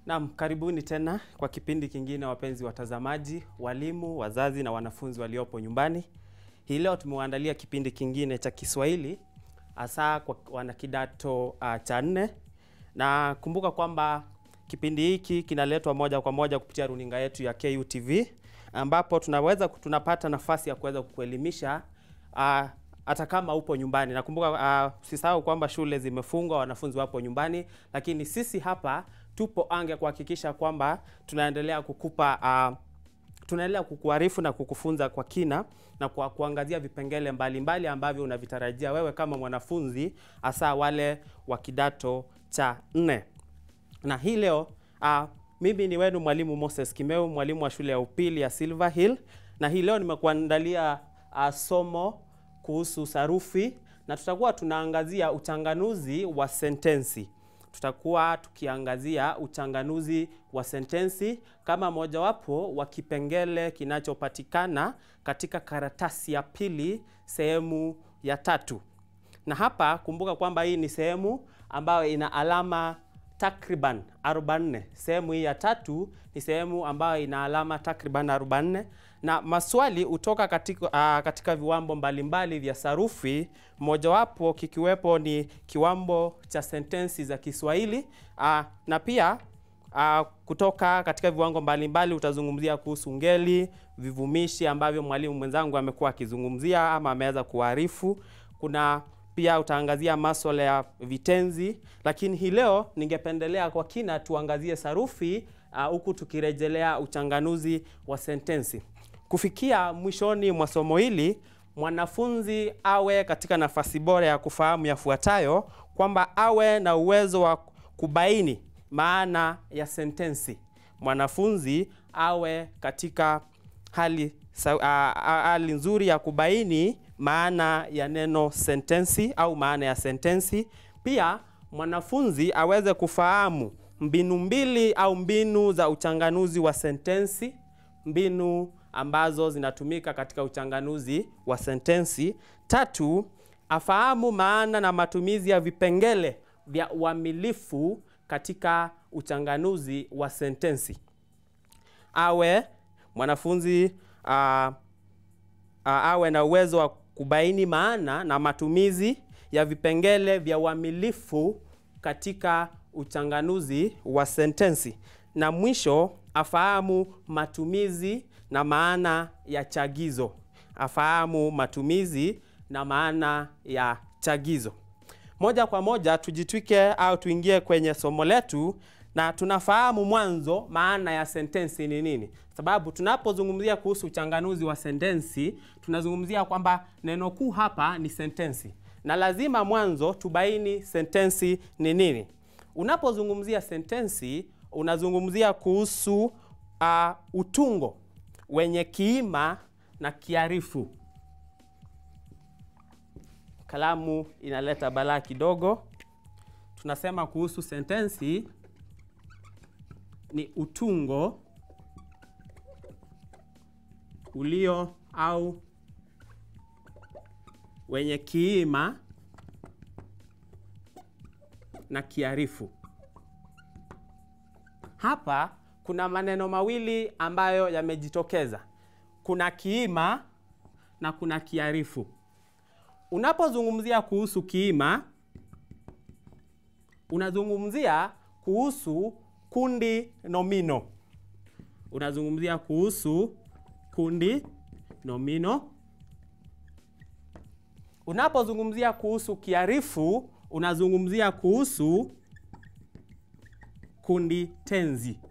Naam, karibuni tena kwa kipindi kingine, wapenzi watazamaji, walimu, wazazi na wanafunzi waliopo nyumbani. Hii leo tumewaandalia kipindi kingine cha Kiswahili hasa kwa wanakidato uh, cha nne, na kumbuka kwamba kipindi hiki kinaletwa moja kwa moja kupitia runinga yetu ya KUTV ambapo tunaweza tunapata nafasi ya kuweza kukuelimisha uh, hata kama upo nyumbani. Nakumbuka uh, usisahau kwamba shule zimefungwa, wanafunzi wapo nyumbani, lakini sisi hapa tupo ange kuhakikisha kwamba tunaendelea kukupa uh, tunaendelea kukuarifu na kukufunza kwa kina na kwa kuangazia vipengele mbalimbali mbali ambavyo unavitarajia wewe kama mwanafunzi, hasa wale wa kidato cha nne. Na hii leo uh, mimi ni wenu mwalimu Moses Kimeu, mwalimu wa shule ya upili ya Silver Hill, na hii leo nimekuandalia uh, somo kuhusu sarufi na tutakuwa tunaangazia uchanganuzi wa sentensi. Tutakuwa tukiangazia uchanganuzi wa sentensi kama mojawapo wa kipengele kinachopatikana katika karatasi ya pili sehemu ya tatu. Na hapa kumbuka kwamba hii ni sehemu ambayo ina alama takriban 44. Sehemu hii ya tatu ni sehemu ambayo ina alama takriban 44 na maswali hutoka katika, uh, katika viwambo mbalimbali vya sarufi, mojawapo kikiwepo ni kiwambo cha sentensi za Kiswahili uh, na pia uh, kutoka katika viwango mbalimbali utazungumzia kuhusu ngeli, vivumishi ambavyo mwalimu mwenzangu amekuwa akizungumzia ama ameweza kuarifu. Kuna pia utaangazia masuala ya vitenzi, lakini hii leo ningependelea kwa kina tuangazie sarufi huku uh, tukirejelea uchanganuzi wa sentensi. Kufikia mwishoni mwa somo hili, mwanafunzi awe katika nafasi bora ya kufahamu yafuatayo, kwamba awe na uwezo wa kubaini maana ya sentensi. Mwanafunzi awe katika hali, uh, hali nzuri ya kubaini maana ya neno sentensi au maana ya sentensi. Pia mwanafunzi aweze kufahamu mbinu mbili au mbinu za uchanganuzi wa sentensi, mbinu ambazo zinatumika katika uchanganuzi wa sentensi. Tatu, afahamu maana na matumizi ya vipengele vya uamilifu katika uchanganuzi wa sentensi. Awe mwanafunzi uh, uh, awe na uwezo wa kubaini maana na matumizi ya vipengele vya uamilifu katika uchanganuzi wa sentensi. Na mwisho afahamu matumizi na maana ya chagizo. Afahamu matumizi na maana ya chagizo. Moja kwa moja tujitwike au tuingie kwenye somo letu, na tunafahamu mwanzo maana ya sentensi ni nini, sababu tunapozungumzia kuhusu uchanganuzi wa sentensi tunazungumzia kwamba neno kuu hapa ni sentensi, na lazima mwanzo tubaini sentensi ni nini. Unapozungumzia sentensi unazungumzia kuhusu uh, utungo wenye kiima na kiarifu. Kalamu inaleta balaa kidogo. Tunasema kuhusu sentensi ni utungo ulio au wenye kiima na kiarifu. Hapa kuna maneno mawili ambayo yamejitokeza. Kuna kiima na kuna kiarifu. Unapozungumzia kuhusu kiima, unazungumzia kuhusu kundi nomino. Unazungumzia kuhusu kundi nomino. Unapozungumzia kuhusu kiarifu, unazungumzia kuhusu kundi tenzi.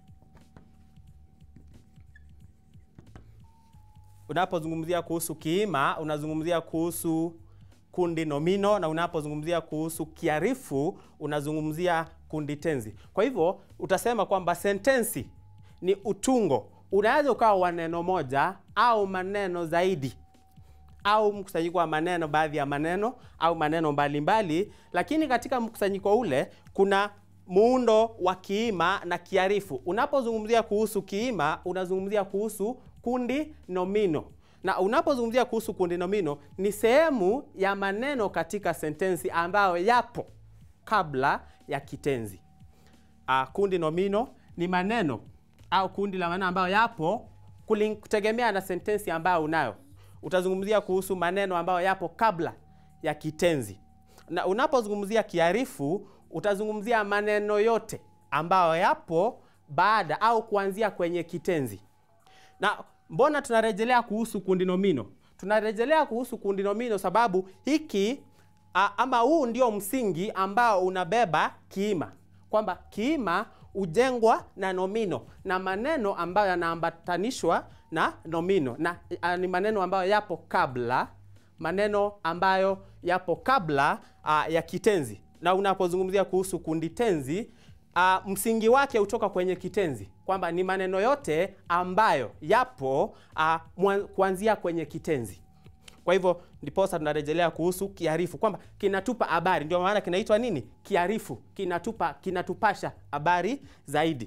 Unapozungumzia kuhusu kiima unazungumzia kuhusu kundi nomino, na unapozungumzia kuhusu kiarifu unazungumzia kundi tenzi. Kwa hivyo utasema kwamba sentensi ni utungo, unaweza ukawa wa neno moja au maneno zaidi au mkusanyiko wa maneno, baadhi ya maneno au maneno mbalimbali mbali, lakini katika mkusanyiko ule kuna muundo wa kiima na kiarifu. Unapozungumzia kuhusu kiima unazungumzia kuhusu kundi nomino, na unapozungumzia kuhusu kundi nomino ni sehemu ya maneno katika sentensi ambayo yapo kabla ya kitenzi. uh, kundi nomino ni maneno au kundi la maneno ambayo yapo kuling- kutegemea na sentensi ambayo unayo. Utazungumzia kuhusu maneno ambayo yapo kabla ya kitenzi, na unapozungumzia kiarifu utazungumzia maneno yote ambayo yapo baada au kuanzia kwenye kitenzi. Na mbona tunarejelea kuhusu kundi nomino? Tunarejelea kuhusu kundi nomino sababu hiki a, ama huu ndio msingi ambao unabeba kiima, kwamba kiima hujengwa na nomino na maneno ambayo yanaambatanishwa na nomino na a, ni maneno ambayo yapo kabla, maneno ambayo yapo kabla a, ya kitenzi. Na unapozungumzia kuhusu kundi tenzi Uh, msingi wake hutoka kwenye kitenzi kwamba ni maneno yote ambayo yapo uh, mwan- kuanzia kwenye kitenzi. Kwa hivyo ndiposa tunarejelea kuhusu kiarifu kwamba kinatupa habari, ndio maana kinaitwa nini? Kiarifu, kinatupa kinatupasha habari zaidi.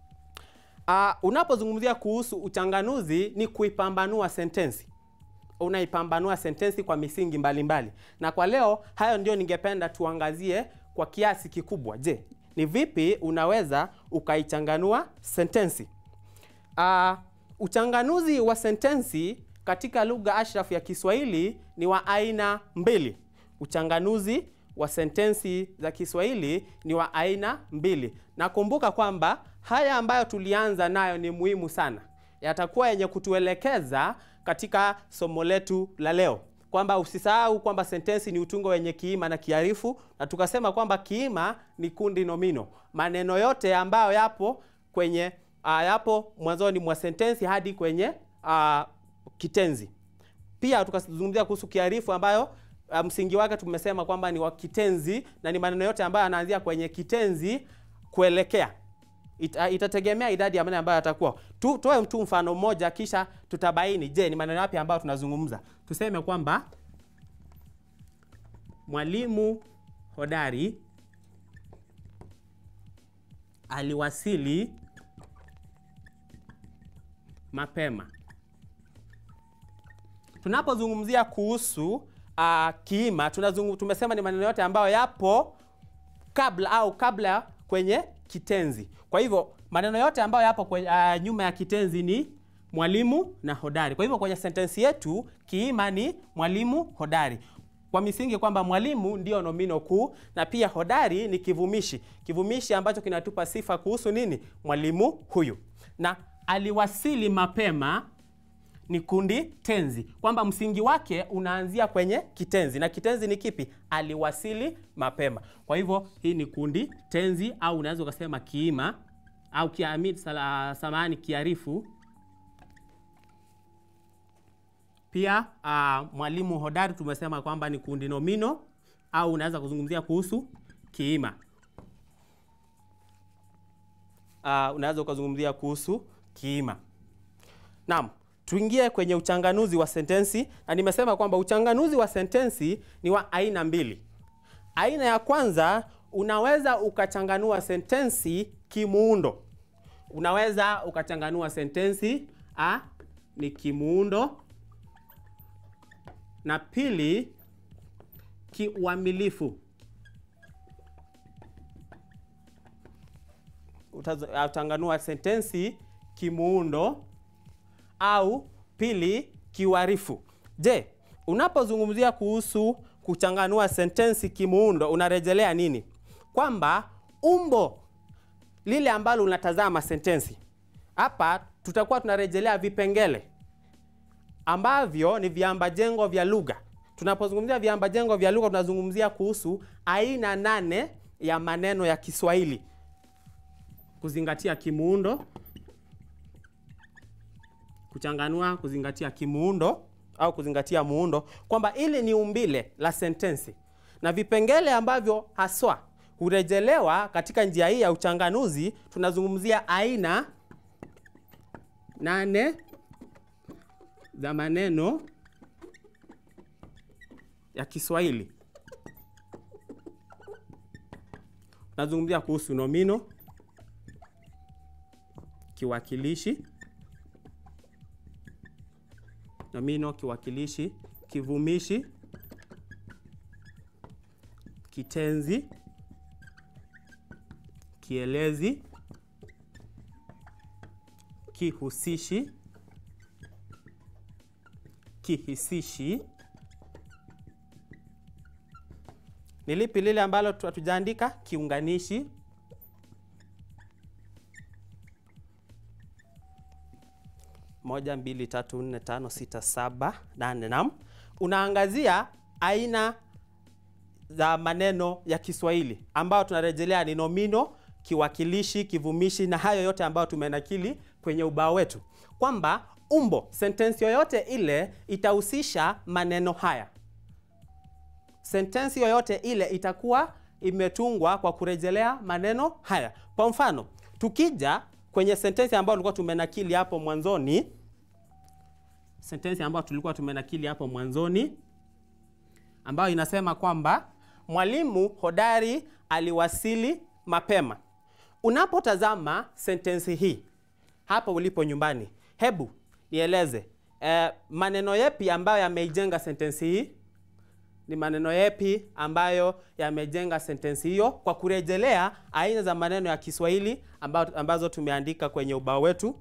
Uh, unapozungumzia kuhusu uchanganuzi ni kuipambanua sentensi unaipambanua sentensi kwa misingi mbalimbali mbali. Na kwa leo hayo ndio ningependa tuangazie kwa kiasi kikubwa. Je, ni vipi unaweza ukaichanganua sentensi? Uh, uchanganuzi wa sentensi katika lugha ashrafu ya Kiswahili ni wa aina mbili. Uchanganuzi wa sentensi za Kiswahili ni wa aina mbili. Nakumbuka kwamba haya ambayo tulianza nayo ni muhimu sana, yatakuwa yenye kutuelekeza katika somo letu la leo, kwamba usisahau kwamba sentensi ni utungo wenye kiima na kiarifu, na tukasema kwamba kiima ni kundi nomino, maneno yote ambayo yapo kwenye uh, yapo mwanzoni mwa sentensi hadi kwenye uh, kitenzi. Pia tukazungumzia kuhusu kiarifu ambayo uh, msingi wake tumesema kwamba ni wa kitenzi na ni maneno yote ambayo yanaanzia kwenye kitenzi kuelekea Ita, itategemea idadi ya maneno ambayo yatakuwa. Tu, tuwe tu mfano mmoja kisha tutabaini, je, ni maneno yapi ambayo tunazungumza. Tuseme kwamba mwalimu hodari aliwasili mapema. Tunapozungumzia kuhusu uh, kiima tunazungu, tumesema ni maneno yote ambayo yapo kabla au kabla kwenye kitenzi. Kwa hivyo maneno yote ambayo yapo kwenye, uh, nyuma ya kitenzi ni mwalimu na hodari. Kwa hivyo kwenye sentensi yetu kiima ni mwalimu hodari, kwa misingi kwamba mwalimu ndio nomino kuu na pia hodari ni kivumishi, kivumishi ambacho kinatupa sifa kuhusu nini, mwalimu huyu. Na aliwasili mapema ni kundi tenzi, kwamba msingi wake unaanzia kwenye kitenzi na kitenzi ni kipi? Aliwasili mapema. Kwa hivyo hii ni kundi tenzi, au unaweza ukasema kiima au kiamini, samahani, kiarifu. Pia uh, mwalimu hodari tumesema kwamba ni kundi nomino, au unaweza kuzungumzia kuhusu kiima. Uh, unaweza ukazungumzia kuhusu kiima. Naam. Tuingie kwenye uchanganuzi wa sentensi, na nimesema kwamba uchanganuzi wa sentensi ni wa aina mbili. Aina ya kwanza, unaweza ukachanganua sentensi kimuundo. Unaweza ukachanganua sentensi a ni kimuundo, na pili kiuamilifu. Utachanganua sentensi kimuundo au pili kiuarifu. Je, unapozungumzia kuhusu kuchanganua sentensi kimuundo unarejelea nini? Kwamba umbo lile ambalo unatazama sentensi. Hapa tutakuwa tunarejelea vipengele ambavyo ni viambajengo vya lugha. Tunapozungumzia viambajengo vya lugha tunazungumzia kuhusu aina nane ya maneno ya Kiswahili kuzingatia kimuundo kuchanganua kuzingatia kimuundo au kuzingatia muundo, kwamba ili ni umbile la sentensi na vipengele ambavyo haswa hurejelewa katika njia hii ya uchanganuzi. Tunazungumzia aina nane za maneno ya Kiswahili. Tunazungumzia kuhusu nomino, kiwakilishi nomino, kiwakilishi, kivumishi, kitenzi, kielezi, kihusishi, kihisishi. Ni lipi lile ambalo tu- hatujaandika? Kiunganishi. moja, mbili, tatu, nne, tano, sita, saba, nane. Naam, unaangazia aina za maneno ya Kiswahili ambayo tunarejelea ni nomino, kiwakilishi, kivumishi na hayo yote ambayo tumenakili kwenye ubao wetu, kwamba umbo sentensi yoyote ile itahusisha maneno haya. Sentensi yoyote ile itakuwa imetungwa kwa kurejelea maneno haya. Kwa mfano, tukija kwenye sentensi ambayo tulikuwa tumenakili hapo mwanzoni, sentensi ambayo tulikuwa tumenakili hapo mwanzoni ambayo inasema kwamba mwalimu hodari aliwasili mapema. Unapotazama sentensi hii hapo ulipo nyumbani, hebu nieleze eh, maneno yepi ambayo yameijenga sentensi hii? Ni maneno yepi ambayo yamejenga sentensi hiyo, kwa kurejelea aina za maneno ya Kiswahili ambazo, ambazo tumeandika kwenye ubao wetu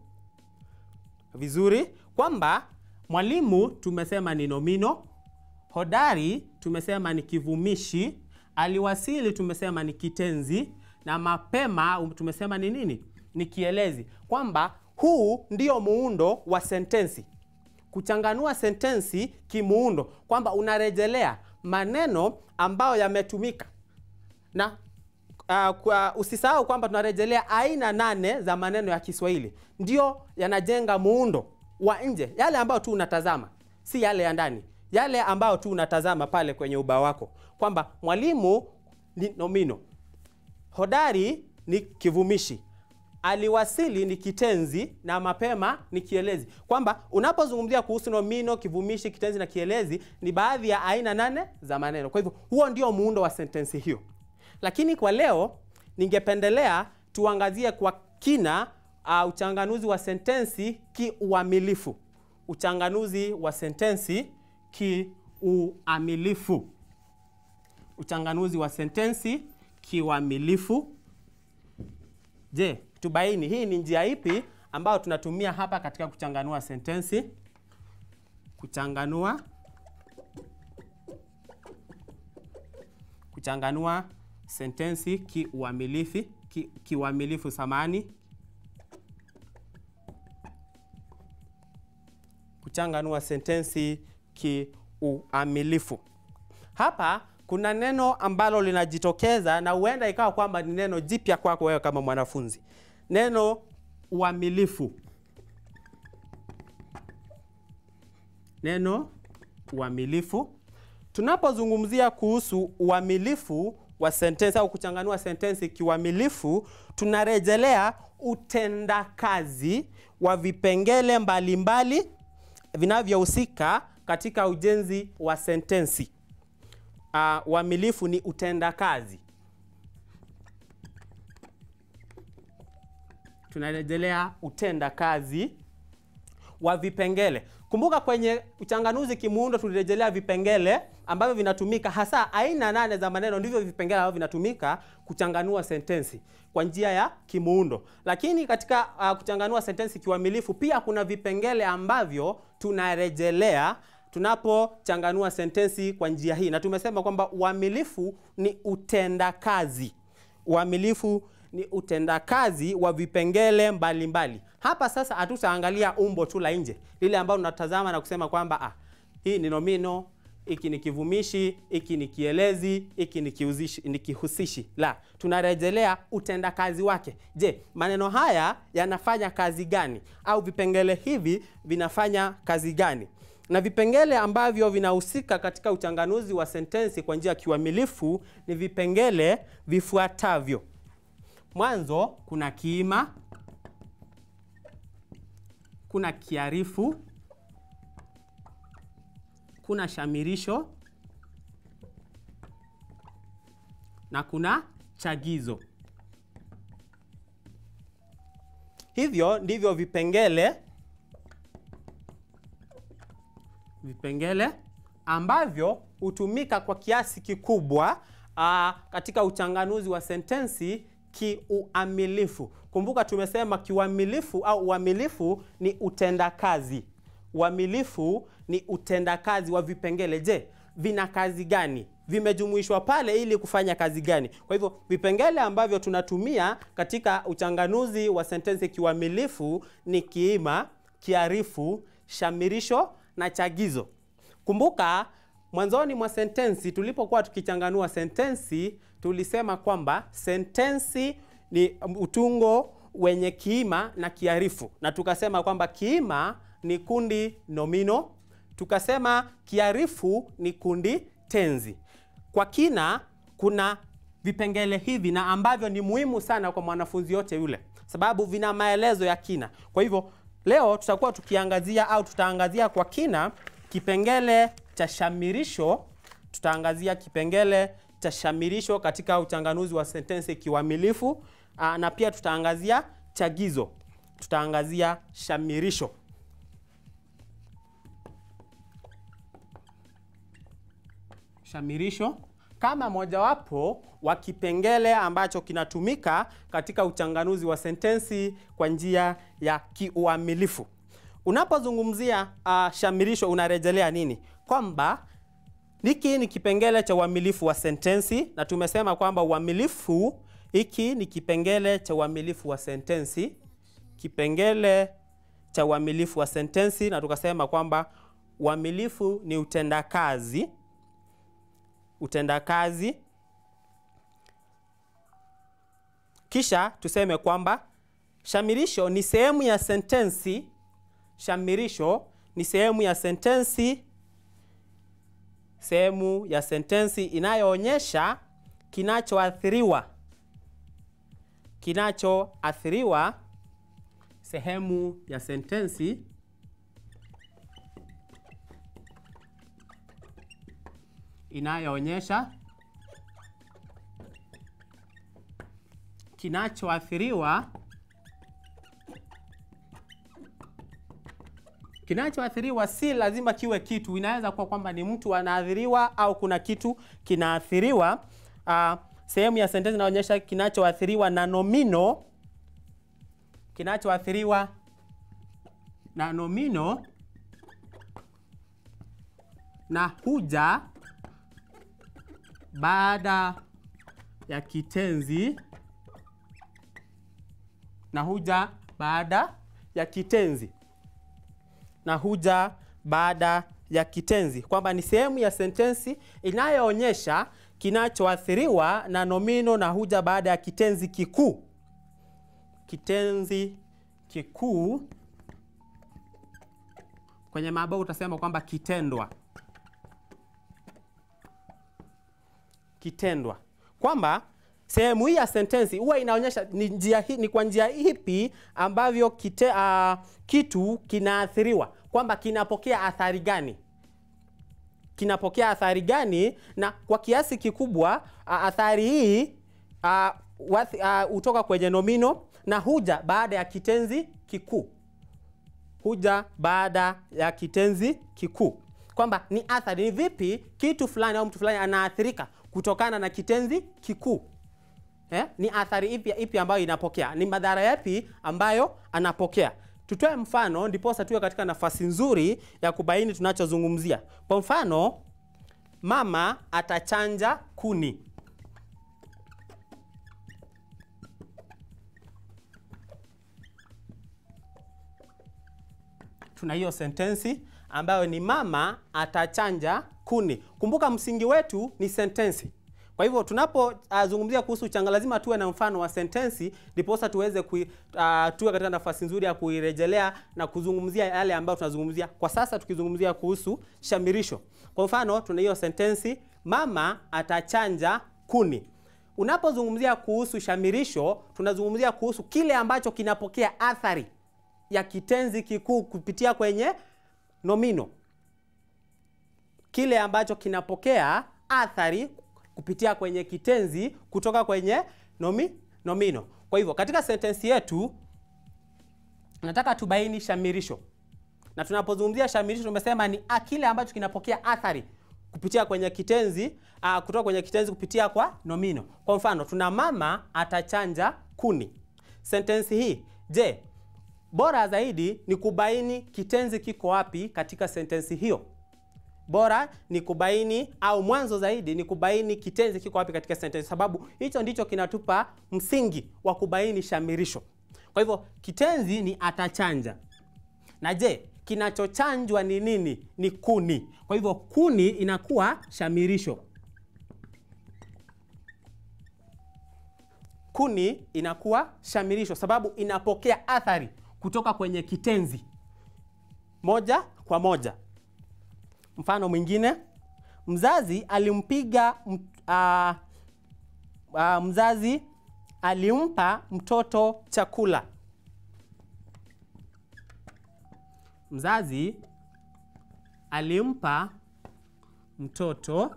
vizuri, kwamba mwalimu tumesema ni nomino, hodari tumesema ni kivumishi, aliwasili tumesema ni kitenzi, na mapema um, tumesema ni nini? Ni kielezi, kwamba huu ndio muundo wa sentensi kuchanganua sentensi kimuundo, kwamba unarejelea maneno ambayo yametumika na uh, kwa usisahau kwamba tunarejelea aina nane za maneno ya Kiswahili, ndio yanajenga muundo wa nje, yale ambayo tu unatazama, si yale ya ndani, yale ambayo tu unatazama pale kwenye ubao wako, kwamba mwalimu ni nomino, hodari ni kivumishi, aliwasili ni kitenzi na mapema ni kielezi, kwamba unapozungumzia kuhusu nomino, kivumishi, kitenzi na kielezi ni baadhi ya aina nane za maneno. Kwa hivyo huo ndio muundo wa sentensi hiyo, lakini kwa leo ningependelea tuangazie kwa kina uh, uchanganuzi wa sentensi kiuamilifu. Uchanganuzi wa sentensi kiuamilifu. Uchanganuzi wa sentensi kiuamilifu. Je, tubaini hii ni njia ipi ambayo tunatumia hapa katika kuchanganua sentensi? Kuchanganua kuchanganua sentensi kiuamilifu ki, kiuamilifu samani kuchanganua sentensi kiuamilifu. Hapa kuna neno ambalo linajitokeza na huenda ikawa kwamba ni neno jipya kwako wewe kama mwanafunzi, neno uamilifu. Neno uamilifu, tunapozungumzia kuhusu uamilifu wa sentensi au kuchanganua sentensi kiuamilifu, tunarejelea utendakazi wa vipengele mbalimbali vinavyohusika katika ujenzi wa sentensi. Uh, uamilifu ni utendakazi. Tunarejelea utendakazi wa vipengele. Kumbuka kwenye uchanganuzi kimuundo tulirejelea vipengele ambavyo vinatumika hasa aina nane za maneno, ndivyo vipengele ambavyo vinatumika kuchanganua sentensi kwa njia ya kimuundo. Lakini katika uh, kuchanganua sentensi kiuamilifu pia kuna vipengele ambavyo tunarejelea tunapochanganua sentensi kwa njia hii, na tumesema kwamba uamilifu ni utendakazi. Uamilifu ni utendakazi wa vipengele mbalimbali mbali. Hapa sasa hatutaangalia umbo tu la nje lile ambalo tunatazama na kusema kwamba ah, hii ni nomino, hiki ni kivumishi, hiki ni kielezi, hiki ni kihusishi, ni kihusishi. La, tunarejelea utendakazi wake. Je, maneno haya yanafanya kazi gani? Au vipengele hivi vinafanya kazi gani? na vipengele ambavyo vinahusika katika uchanganuzi wa sentensi kwa njia ya kiuamilifu ni vipengele vifuatavyo. Mwanzo kuna kiima, kuna kiarifu, kuna shamirisho na kuna chagizo. Hivyo ndivyo vipengele vipengele ambavyo hutumika kwa kiasi kikubwa aa, katika uchanganuzi wa sentensi kiuamilifu. Kumbuka tumesema kiuamilifu au uamilifu ni utendakazi. Uamilifu ni utendakazi wa vipengele. Je, vina kazi gani? Vimejumuishwa pale ili kufanya kazi gani? Kwa hivyo vipengele ambavyo tunatumia katika uchanganuzi wa sentensi kiuamilifu ni kiima, kiarifu, shamirisho na chagizo. Kumbuka mwanzoni mwa sentensi tulipokuwa tukichanganua sentensi tulisema kwamba sentensi ni utungo wenye kiima na kiarifu, na tukasema kwamba kiima ni kundi nomino, tukasema kiarifu ni kundi tenzi. Kwa kina, kuna vipengele hivi na ambavyo ni muhimu sana kwa mwanafunzi yote yule, sababu vina maelezo ya kina. Kwa hivyo leo tutakuwa tukiangazia au tutaangazia kwa kina kipengele cha shamirisho. Tutaangazia kipengele cha shamirisho katika uchanganuzi wa sentensi kiuamilifu, na pia tutaangazia chagizo. Tutaangazia shamirisho. Shamirisho kama mojawapo wa kipengele ambacho kinatumika katika uchanganuzi wa sentensi kwa njia ya kiuamilifu. Unapozungumzia uh, shamirisho unarejelea nini? Kwamba hiki ni kipengele cha uamilifu wa sentensi, na tumesema kwamba uamilifu, hiki ni kipengele cha uamilifu wa sentensi, kipengele cha uamilifu wa sentensi, na tukasema kwamba uamilifu ni utendakazi utendakazi. Kisha tuseme kwamba shamirisho ni sehemu ya sentensi. Shamirisho ni sehemu ya sentensi, sehemu ya sentensi inayoonyesha kinachoathiriwa, kinachoathiriwa, sehemu ya sentensi inayoonyesha kinachoathiriwa kinachoathiriwa si lazima kiwe kitu, inaweza kuwa kwamba ni mtu anaathiriwa au kuna kitu kinaathiriwa. Uh, sehemu ya sentensi inaonyesha kinachoathiriwa na nomino, kinachoathiriwa na nomino na huja baada ya kitenzi na huja baada ya kitenzi na huja baada ya kitenzi, kwamba ni sehemu ya sentensi inayoonyesha kinachoathiriwa na nomino na huja baada ya kitenzi kikuu. Kitenzi kikuu kwenye mabao utasema kwamba kitendwa kitendwa kwamba sehemu hii ya sentensi huwa inaonyesha ni njia hii, ni kwa njia ipi ambavyo kite, uh, kitu kinaathiriwa, kwamba kinapokea athari gani, kinapokea athari gani, na kwa kiasi kikubwa uh, athari hii hutoka uh, uh, kwenye nomino na huja baada ya kitenzi kikuu, huja baada ya kitenzi kikuu, kwamba ni athari, ni vipi kitu fulani au mtu fulani anaathirika kutokana na kitenzi kikuu. Eh, ni athari ipi ipi ambayo inapokea, ni madhara yapi ambayo anapokea. Tutoe mfano ndiposa tuwe katika nafasi nzuri ya kubaini tunachozungumzia. Kwa mfano, mama atachanja kuni. Tuna hiyo sentensi ambayo ni mama atachanja kuni. Kumbuka msingi wetu ni sentensi. Kwa hivyo tunapozungumzia uh, kuhusu uchanga lazima tuwe na mfano wa sentensi ndiposa tuweze kui, uh, tuwe katika nafasi nzuri ya kuirejelea na kuzungumzia yale ambayo tunazungumzia kwa sasa, tukizungumzia kuhusu shamirisho. Kwa mfano tuna hiyo sentensi mama atachanja kuni. Unapozungumzia kuhusu shamirisho, tunazungumzia kuhusu kile ambacho kinapokea athari ya kitenzi kikuu kupitia kwenye nomino, kile ambacho kinapokea athari kupitia kwenye kitenzi kutoka kwenye nomi, nomino. Kwa hivyo katika sentensi yetu nataka tubaini shamirisho, na tunapozungumzia shamirisho tumesema ni kile ambacho kinapokea athari kupitia kwenye kitenzi uh, kutoka kwenye kitenzi kupitia kwa nomino. Kwa mfano, tuna mama atachanja kuni. Sentensi hii, je, bora zaidi ni kubaini kitenzi kiko wapi katika sentensi hiyo. Bora ni kubaini au mwanzo zaidi ni kubaini kitenzi kiko wapi katika sentensi, sababu hicho ndicho kinatupa msingi wa kubaini shamirisho. Kwa hivyo kitenzi ni atachanja, na je, kinachochanjwa ni nini? Ni kuni. Kwa hivyo kuni inakuwa shamirisho. Kuni inakuwa shamirisho sababu inapokea athari kutoka kwenye kitenzi moja kwa moja. Mfano mwingine, mzazi alimpiga m- ah, ah, mzazi alimpa mtoto chakula. Mzazi alimpa mtoto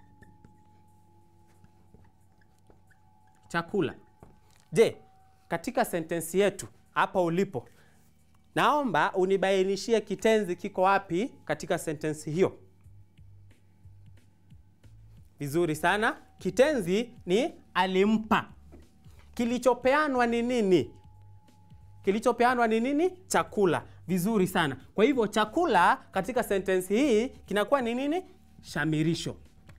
chakula. Je, katika sentensi yetu hapa ulipo, naomba unibainishie kitenzi kiko wapi katika sentensi hiyo. Vizuri sana. Kitenzi ni alimpa. Kilichopeanwa ni nini? Kilichopeanwa ni nini? Chakula. Vizuri sana. Kwa hivyo chakula katika sentensi hii kinakuwa ni nini? Shamirisho.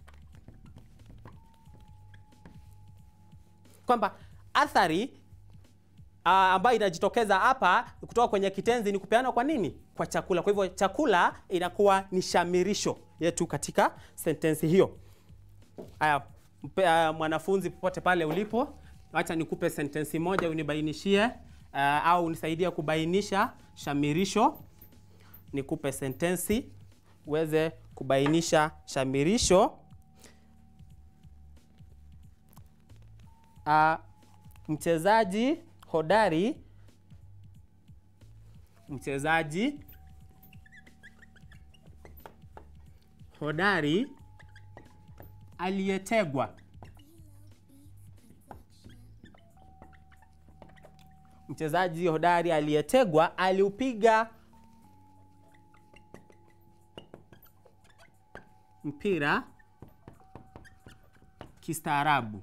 Kwamba athari uh, ambayo inajitokeza hapa kutoka kwenye kitenzi ni kupeanwa kwa nini? Kwa chakula. Kwa hivyo chakula inakuwa ni shamirisho yetu katika sentensi hiyo. Haya, mpe- ah, mwanafunzi popote pale ulipo, acha nikupe sentensi moja unibainishie uh, au unisaidie kubainisha shamirisho. Nikupe sentensi uweze kubainisha shamirisho. Uh, mchezaji hodari mchezaji hodari aliyetegwa. Mchezaji hodari aliyetegwa aliupiga mpira kistaarabu.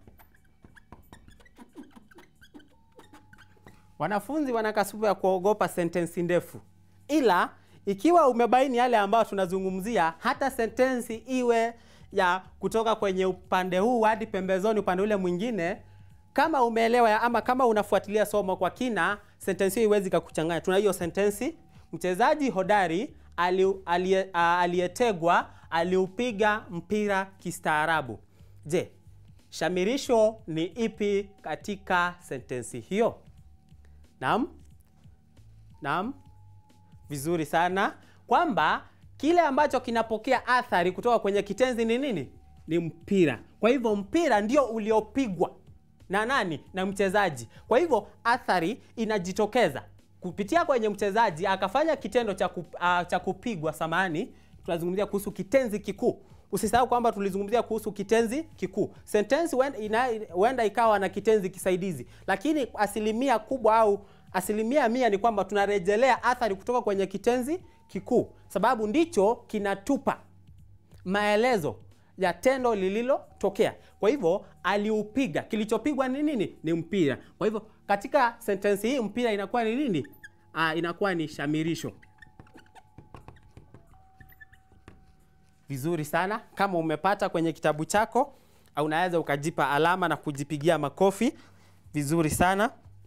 Wanafunzi wana kasumba ya kuogopa sentensi ndefu, ila ikiwa umebaini yale ambayo tunazungumzia, hata sentensi iwe ya kutoka kwenye upande huu hadi pembezoni upande ule mwingine, kama umeelewa ya- ama kama unafuatilia somo kwa kina, sentensi hiyo iwezi kakuchanganya. Tuna hiyo sentensi, mchezaji hodari ali- aliye- a- aliyetegwa aliupiga mpira kistaarabu. Je, shamirisho ni ipi katika sentensi hiyo? Naam, naam, vizuri sana, kwamba kile ambacho kinapokea athari kutoka kwenye kitenzi ni nini? Ni mpira. Kwa hivyo mpira ndio uliopigwa na nani? Na mchezaji. Kwa hivyo athari inajitokeza kupitia kwenye mchezaji akafanya kitendo cha kup, uh, cha kupigwa. Samahani, tunazungumzia kuhusu kitenzi kikuu. Usisahau kwamba tulizungumzia kuhusu kitenzi kikuu. Sentensi huenda ina- huenda ikawa na kitenzi kisaidizi, lakini asilimia kubwa au asilimia mia ni kwamba tunarejelea athari kutoka kwenye kitenzi kikuu, sababu ndicho kinatupa maelezo ya tendo lililotokea. Kwa hivyo aliupiga, kilichopigwa ni nini? Ni mpira. Kwa hivyo katika sentensi hii mpira inakuwa ni nini? Ah, inakuwa ni shamirisho. Vizuri sana. Kama umepata kwenye kitabu chako, au unaweza ukajipa alama na kujipigia makofi. Vizuri sana.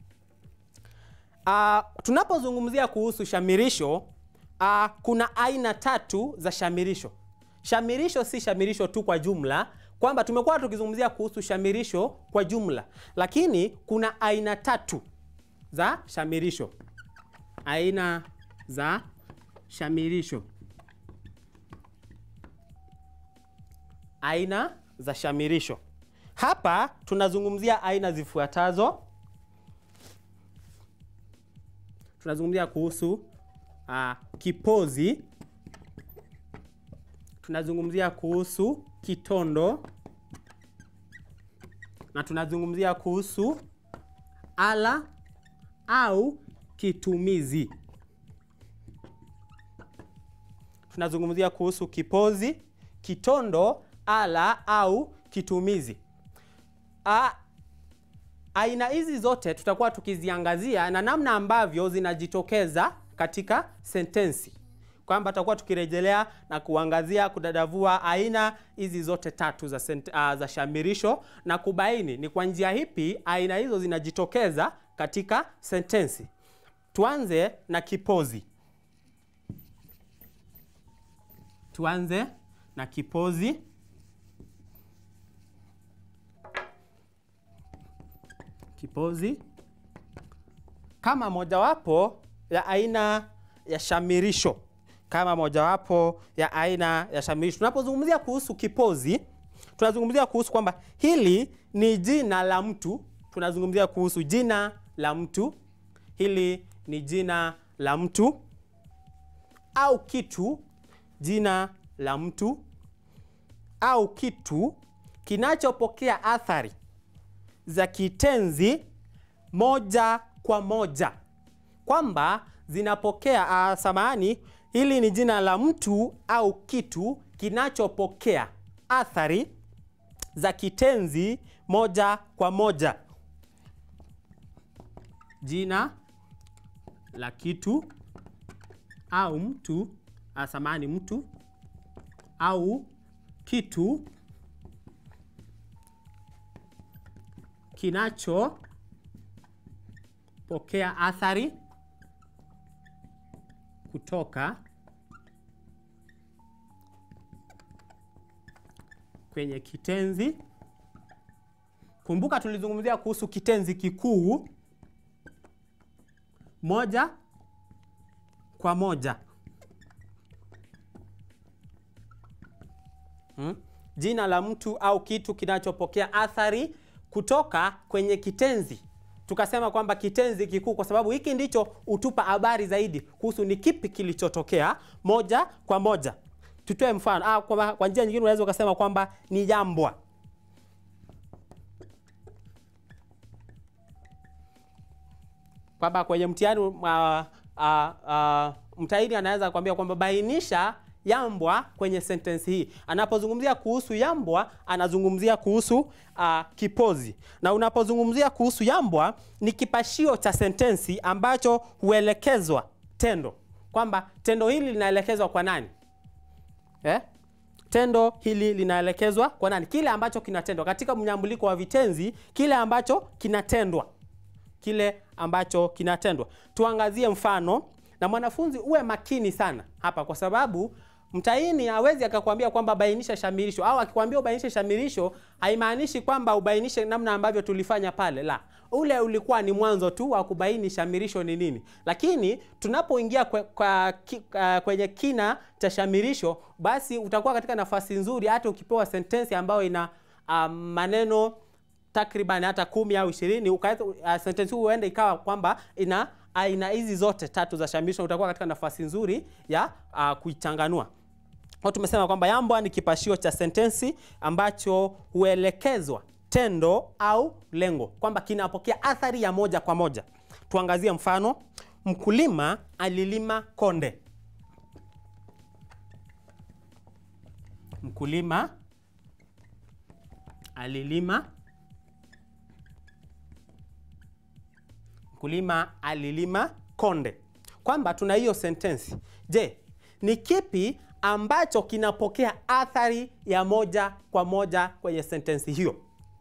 Uh, tunapozungumzia kuhusu shamirisho uh, kuna aina tatu za shamirisho. Shamirisho si shamirisho tu kwa jumla, kwamba tumekuwa tukizungumzia kuhusu shamirisho kwa jumla, lakini kuna aina tatu za shamirisho. Aina za shamirisho. Aina za shamirisho. Hapa tunazungumzia aina zifuatazo. tunazungumzia kuhusu uh, kipozi, tunazungumzia kuhusu kitondo na tunazungumzia kuhusu ala au kitumizi. Tunazungumzia kuhusu kipozi, kitondo, ala au kitumizi. A, aina hizi zote tutakuwa tukiziangazia na namna ambavyo zinajitokeza katika sentensi, kwamba tutakuwa tukirejelea na kuangazia kudadavua aina hizi zote tatu za, sent, uh, za shamirisho na kubaini ni kwa njia hipi aina hizo zinajitokeza katika sentensi. Tuanze na kipozi. Tuanze na kipozi. Kipozi kama mojawapo ya aina ya shamirisho, kama mojawapo ya aina ya shamirisho. Tunapozungumzia kuhusu kipozi, tunazungumzia kuhusu kwamba hili ni jina la mtu. Tunazungumzia kuhusu jina la mtu, hili ni jina la mtu au kitu, jina la mtu au kitu kinachopokea athari za kitenzi moja kwa moja, kwamba zinapokea uh, samahani, hili ni jina la mtu au kitu kinachopokea athari za kitenzi moja kwa moja. Jina la kitu au mtu uh, samahani, mtu au kitu kinachopokea athari kutoka kwenye kitenzi. Kumbuka tulizungumzia kuhusu kitenzi kikuu moja kwa moja. Hmm? Jina la mtu au kitu kinachopokea athari kutoka kwenye kitenzi. Tukasema kwamba kitenzi kikuu, kwa sababu hiki ndicho hutupa habari zaidi kuhusu ni kipi kilichotokea moja kwa moja. Tutoe mfano ah, kwa, kwa njia nyingine unaweza ukasema kwamba ni jambwa. Kwamba kwenye mtihani uh, uh, uh, mtahini anaweza kuambia kwamba bainisha yambwa kwenye sentensi hii. Anapozungumzia kuhusu yambwa, anazungumzia kuhusu uh, kipozi, na unapozungumzia kuhusu yambwa ni kipashio cha sentensi ambacho huelekezwa tendo, kwamba tendo hili linaelekezwa kwa nani eh? Tendo hili linaelekezwa kwa nani? Kile ambacho kinatendwa katika mnyambuliko wa vitenzi, kile ambacho kinatendwa, kile ambacho kinatendwa. Tuangazie mfano na mwanafunzi uwe makini sana hapa, kwa sababu mtahini hawezi akakwambia kwamba bainisha shamirisho, au akikwambia ubainishe shamirisho haimaanishi kwamba ubainishe namna ambavyo tulifanya pale. La, ule ulikuwa ni mwanzo tu wa kubaini shamirisho ni nini, lakini tunapoingia kwe, kwa, ki, uh, kwenye kina cha shamirisho, basi utakuwa katika nafasi nzuri, hata ukipewa sentensi ambayo ina uh, maneno takriban hata kumi au ishirini ukaweza uh, sentensi hii huenda ikawa kwamba ina aina hizi zote tatu za shamirisho, utakuwa katika nafasi nzuri ya uh, kuichanganua. Kwa tumesema kwamba yambwa ni kipashio cha sentensi ambacho huelekezwa tendo au lengo, kwamba kinapokea athari ya moja kwa moja. Tuangazie mfano: mkulima alilima konde. Mkulima alilima mkulima alilima konde, kwamba tuna hiyo sentensi. Je, ni kipi ambacho kinapokea athari ya moja kwa moja kwenye sentensi hiyo?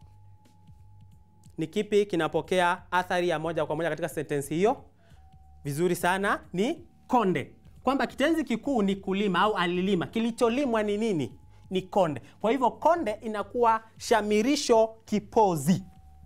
Ni kipi kinapokea athari ya moja kwa moja katika sentensi hiyo? Vizuri sana, ni konde, kwamba kitenzi kikuu ni kulima au alilima. Kilicholimwa ni nini? Ni konde. Kwa hivyo konde inakuwa shamirisho kipozi.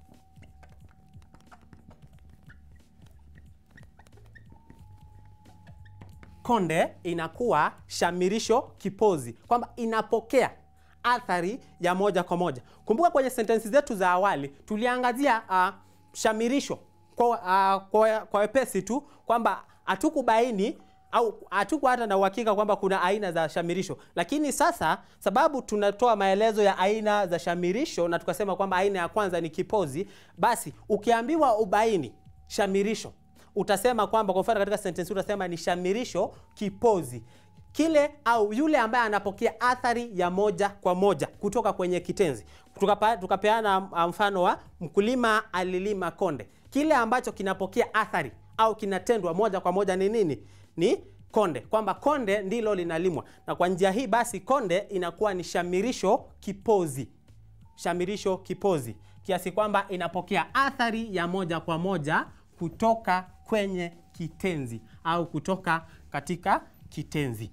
Konde inakuwa shamirisho kipozi, kwamba inapokea athari ya moja kwa moja. Kumbuka kwenye sentensi zetu za awali tuliangazia uh, shamirisho kwa, uh, kwa, kwa wepesi tu kwamba hatukubaini au hatukuwa hata na uhakika kwamba kuna aina za shamirisho, lakini sasa sababu tunatoa maelezo ya aina za shamirisho na tukasema kwamba aina ya kwanza ni kipozi, basi ukiambiwa ubaini shamirisho utasema kwamba kwa mfano katika sentensi utasema ni shamirisho kipozi. kile au yule ambaye anapokea athari ya moja kwa moja kutoka kwenye kitenzi. Tukapa, tukapeana mfano wa mkulima alilima konde. Kile ambacho kinapokea athari au kinatendwa moja kwa moja ni nini? Ni konde, kwamba konde ndilo linalimwa, na kwa njia hii basi konde inakuwa ni shamirisho kipozi, shamirisho kipozi, kiasi kwamba inapokea athari ya moja kwa moja kutoka kwenye kitenzi au kutoka katika kitenzi.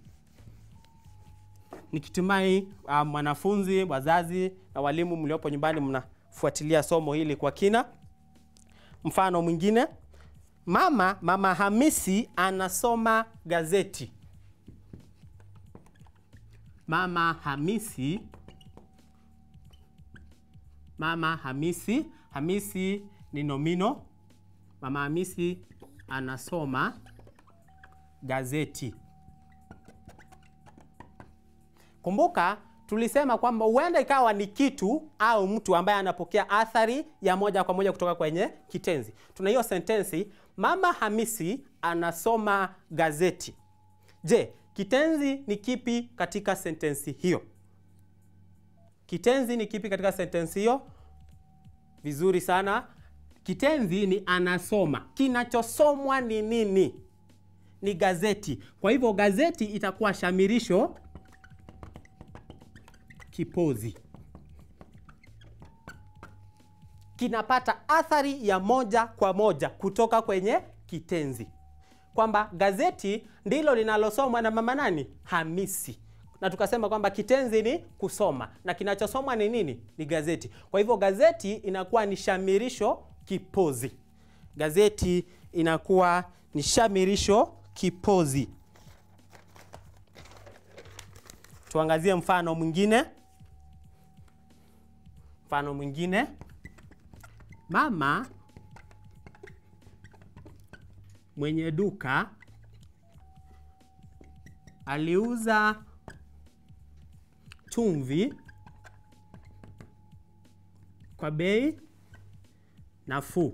Nikitumai uh, mwanafunzi, wazazi na walimu mliopo nyumbani mnafuatilia somo hili kwa kina. Mfano mwingine, mama mama Hamisi anasoma gazeti. Mama Hamisi, mama Hamisi, Hamisi ni nomino. Mama Hamisi anasoma gazeti. Kumbuka tulisema kwamba huenda ikawa ni kitu au mtu ambaye anapokea athari ya moja kwa moja kutoka kwenye kitenzi. Tuna hiyo sentensi, mama Hamisi anasoma gazeti. Je, kitenzi ni kipi katika sentensi hiyo? Kitenzi ni kipi katika sentensi hiyo? Vizuri sana. Kitenzi ni anasoma. Kinachosomwa ni nini? Ni gazeti. Kwa hivyo gazeti itakuwa shamirisho kipozi. Kinapata athari ya moja kwa moja kutoka kwenye kitenzi, kwamba gazeti ndilo linalosomwa na mama nani? Hamisi. Na tukasema kwamba kitenzi ni kusoma na kinachosomwa ni nini? Ni gazeti. Kwa hivyo gazeti inakuwa ni shamirisho kipozi. Gazeti inakuwa ni shamirisho kipozi. Tuangazie mfano mwingine. Mfano mwingine, mama mwenye duka aliuza chumvi kwa bei nafuu.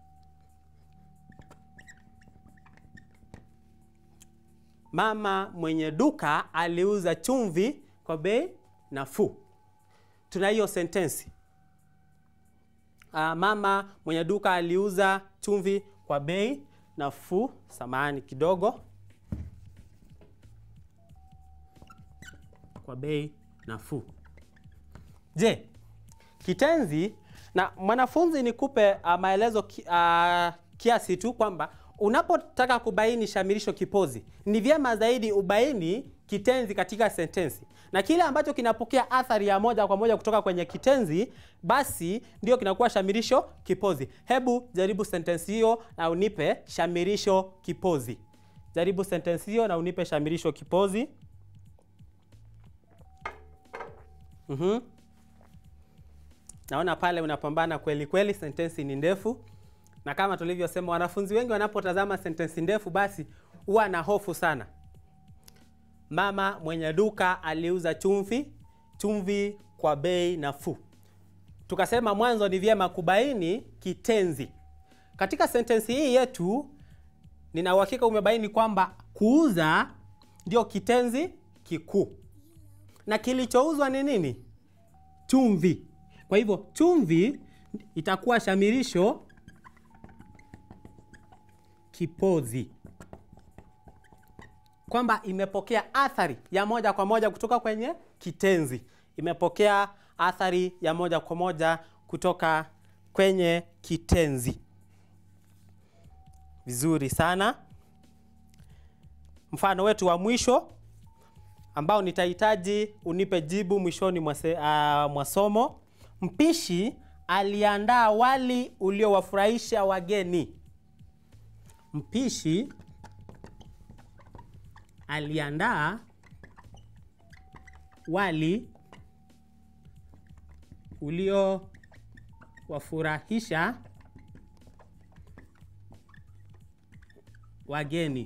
Mama mwenye duka aliuza chumvi kwa bei nafuu. Tuna hiyo sentensi. Uh, mama mwenye duka aliuza chumvi kwa bei nafuu. Samahani kidogo, kwa bei nafuu. Je, kitenzi na mwanafunzi, nikupe uh, maelezo ki, uh, kiasi tu kwamba unapotaka kubaini shamirisho kipozi ni vyema zaidi ubaini kitenzi katika sentensi, na kile ambacho kinapokea athari ya moja kwa moja kutoka kwenye kitenzi basi ndio kinakuwa shamirisho kipozi. Hebu jaribu sentensi hiyo na unipe shamirisho kipozi. Jaribu sentensi hiyo na unipe shamirisho kipozi. Mhm. Naona pale unapambana kweli kweli, sentensi ni ndefu na kama tulivyosema, wanafunzi wengi wanapotazama sentensi ndefu basi huwa na hofu sana. Mama mwenye duka aliuza chumvi chumvi kwa bei nafuu. Tukasema mwanzo ni vyema kubaini kitenzi katika sentensi hii yetu. Nina uhakika umebaini kwamba kuuza ndio kitenzi kikuu, na kilichouzwa ni nini? Chumvi. Kwa hivyo chumvi itakuwa shamirisho kipozi, kwamba imepokea athari ya moja kwa moja kutoka kwenye kitenzi. Imepokea athari ya moja kwa moja kutoka kwenye kitenzi. Vizuri sana. Mfano wetu wa mwisho ambao nitahitaji unipe jibu mwishoni mwa somo. Mpishi aliandaa wali uliowafurahisha wageni. Mpishi aliandaa wali uliowafurahisha wageni.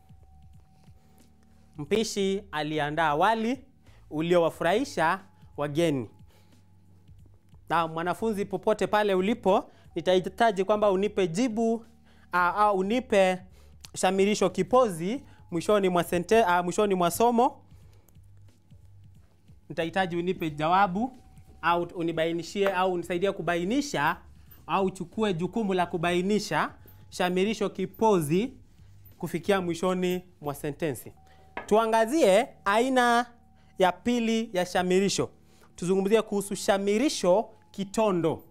Mpishi aliandaa wali uliowafurahisha wageni. Na mwanafunzi, popote pale ulipo, nitahitaji kwamba unipe jibu au unipe shamirisho kipozi mwishoni mwa sente, uh, mwishoni mwa somo nitahitaji unipe jawabu au unibainishie au unisaidie kubainisha au uchukue jukumu la kubainisha shamirisho kipozi kufikia mwishoni mwa sentensi. Tuangazie aina ya pili ya shamirisho. Tuzungumzie kuhusu shamirisho kitondo.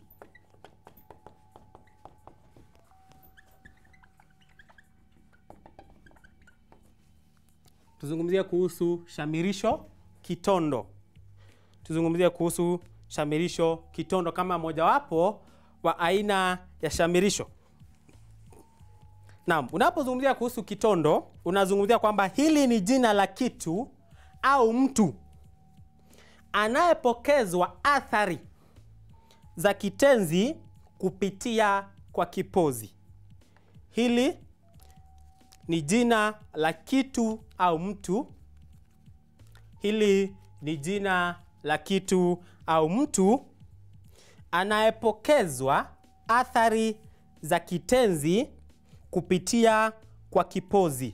Tuzungumzie kuhusu shamirisho kitondo. Tuzungumzie kuhusu shamirisho kitondo kama mojawapo wa aina ya shamirisho. Naam, unapozungumzia kuhusu kitondo, unazungumzia kwamba hili ni jina la kitu au mtu anayepokezwa athari za kitenzi kupitia kwa kipozi. Hili ni jina la kitu au mtu. Hili ni jina la kitu au mtu anayepokezwa athari za kitenzi kupitia kwa kipozi.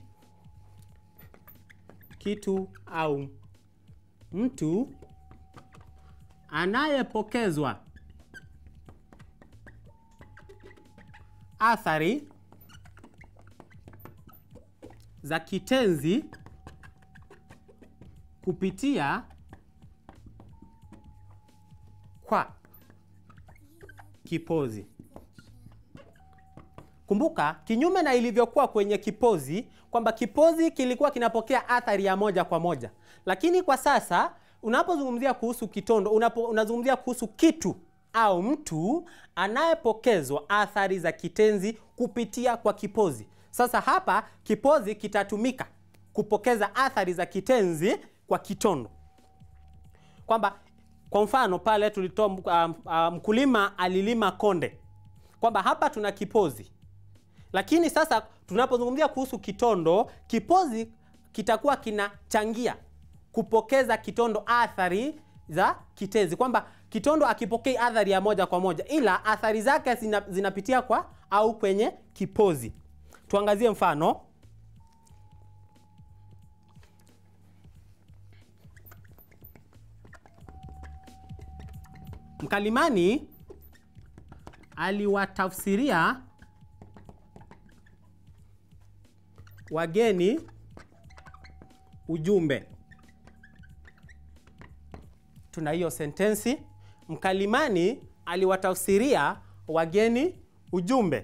Kitu au mtu anayepokezwa athari za kitenzi kupitia kwa kipozi. Kumbuka, kinyume na ilivyokuwa kwenye kipozi kwamba kipozi kilikuwa kinapokea athari ya moja kwa moja, lakini kwa sasa unapozungumzia kuhusu kitondo unapo, unazungumzia kuhusu kitu au mtu anayepokezwa athari za kitenzi kupitia kwa kipozi. Sasa hapa kipozi kitatumika kupokeza athari za kitenzi kwa kitondo, kwamba kwa mfano pale tulitoa um, um, mkulima alilima konde, kwamba hapa tuna kipozi lakini sasa tunapozungumzia kuhusu kitondo, kipozi kitakuwa kinachangia kupokeza kitondo athari za kitenzi, kwamba kitondo akipokei athari ya moja kwa moja, ila athari zake zina, zinapitia kwa au kwenye kipozi. Tuangazie mfano. Mkalimani aliwatafsiria wageni ujumbe. Tuna hiyo sentensi, mkalimani aliwatafsiria wageni ujumbe.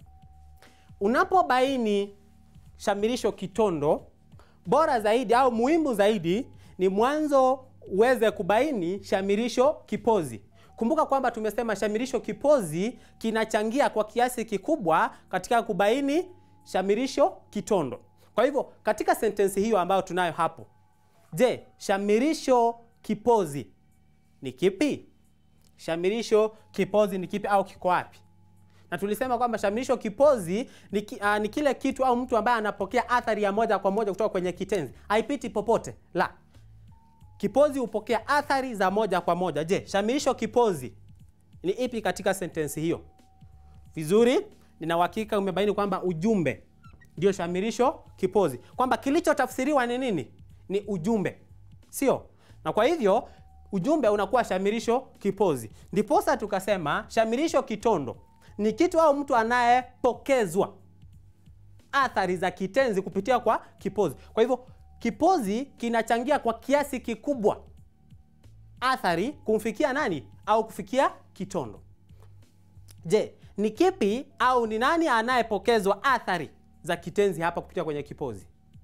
Unapobaini shamirisho kitondo, bora zaidi au muhimu zaidi ni mwanzo uweze kubaini shamirisho kipozi. Kumbuka kwamba tumesema shamirisho kipozi kinachangia kwa kiasi kikubwa katika kubaini shamirisho kitondo. Kwa hivyo katika sentensi hiyo ambayo tunayo hapo, je, shamirisho kipozi ni kipi? Shamirisho kipozi ni kipi au kiko wapi? Na tulisema kwamba shamirisho kipozi ni, ki, uh, ni kile kitu au mtu ambaye anapokea athari ya moja kwa moja kutoka kwenye kitenzi, haipiti popote. La, kipozi hupokea athari za moja kwa moja. Je, shamirisho kipozi ni ipi katika sentensi hiyo? Vizuri, nina uhakika umebaini kwamba ujumbe ndio shamirisho kipozi, kwamba kilichotafsiriwa ni nini? Ni ujumbe, sio? Na kwa hivyo ujumbe unakuwa shamirisho kipozi. Ndiposa tukasema shamirisho kitondo ni kitu au mtu anayepokezwa athari za kitenzi kupitia kwa kipozi. Kwa hivyo kipozi kinachangia kwa kiasi kikubwa athari kumfikia nani au kufikia kitondo. Je, ni kipi au ni nani anayepokezwa athari za kitenzi hapa kupitia kwenye kipozi?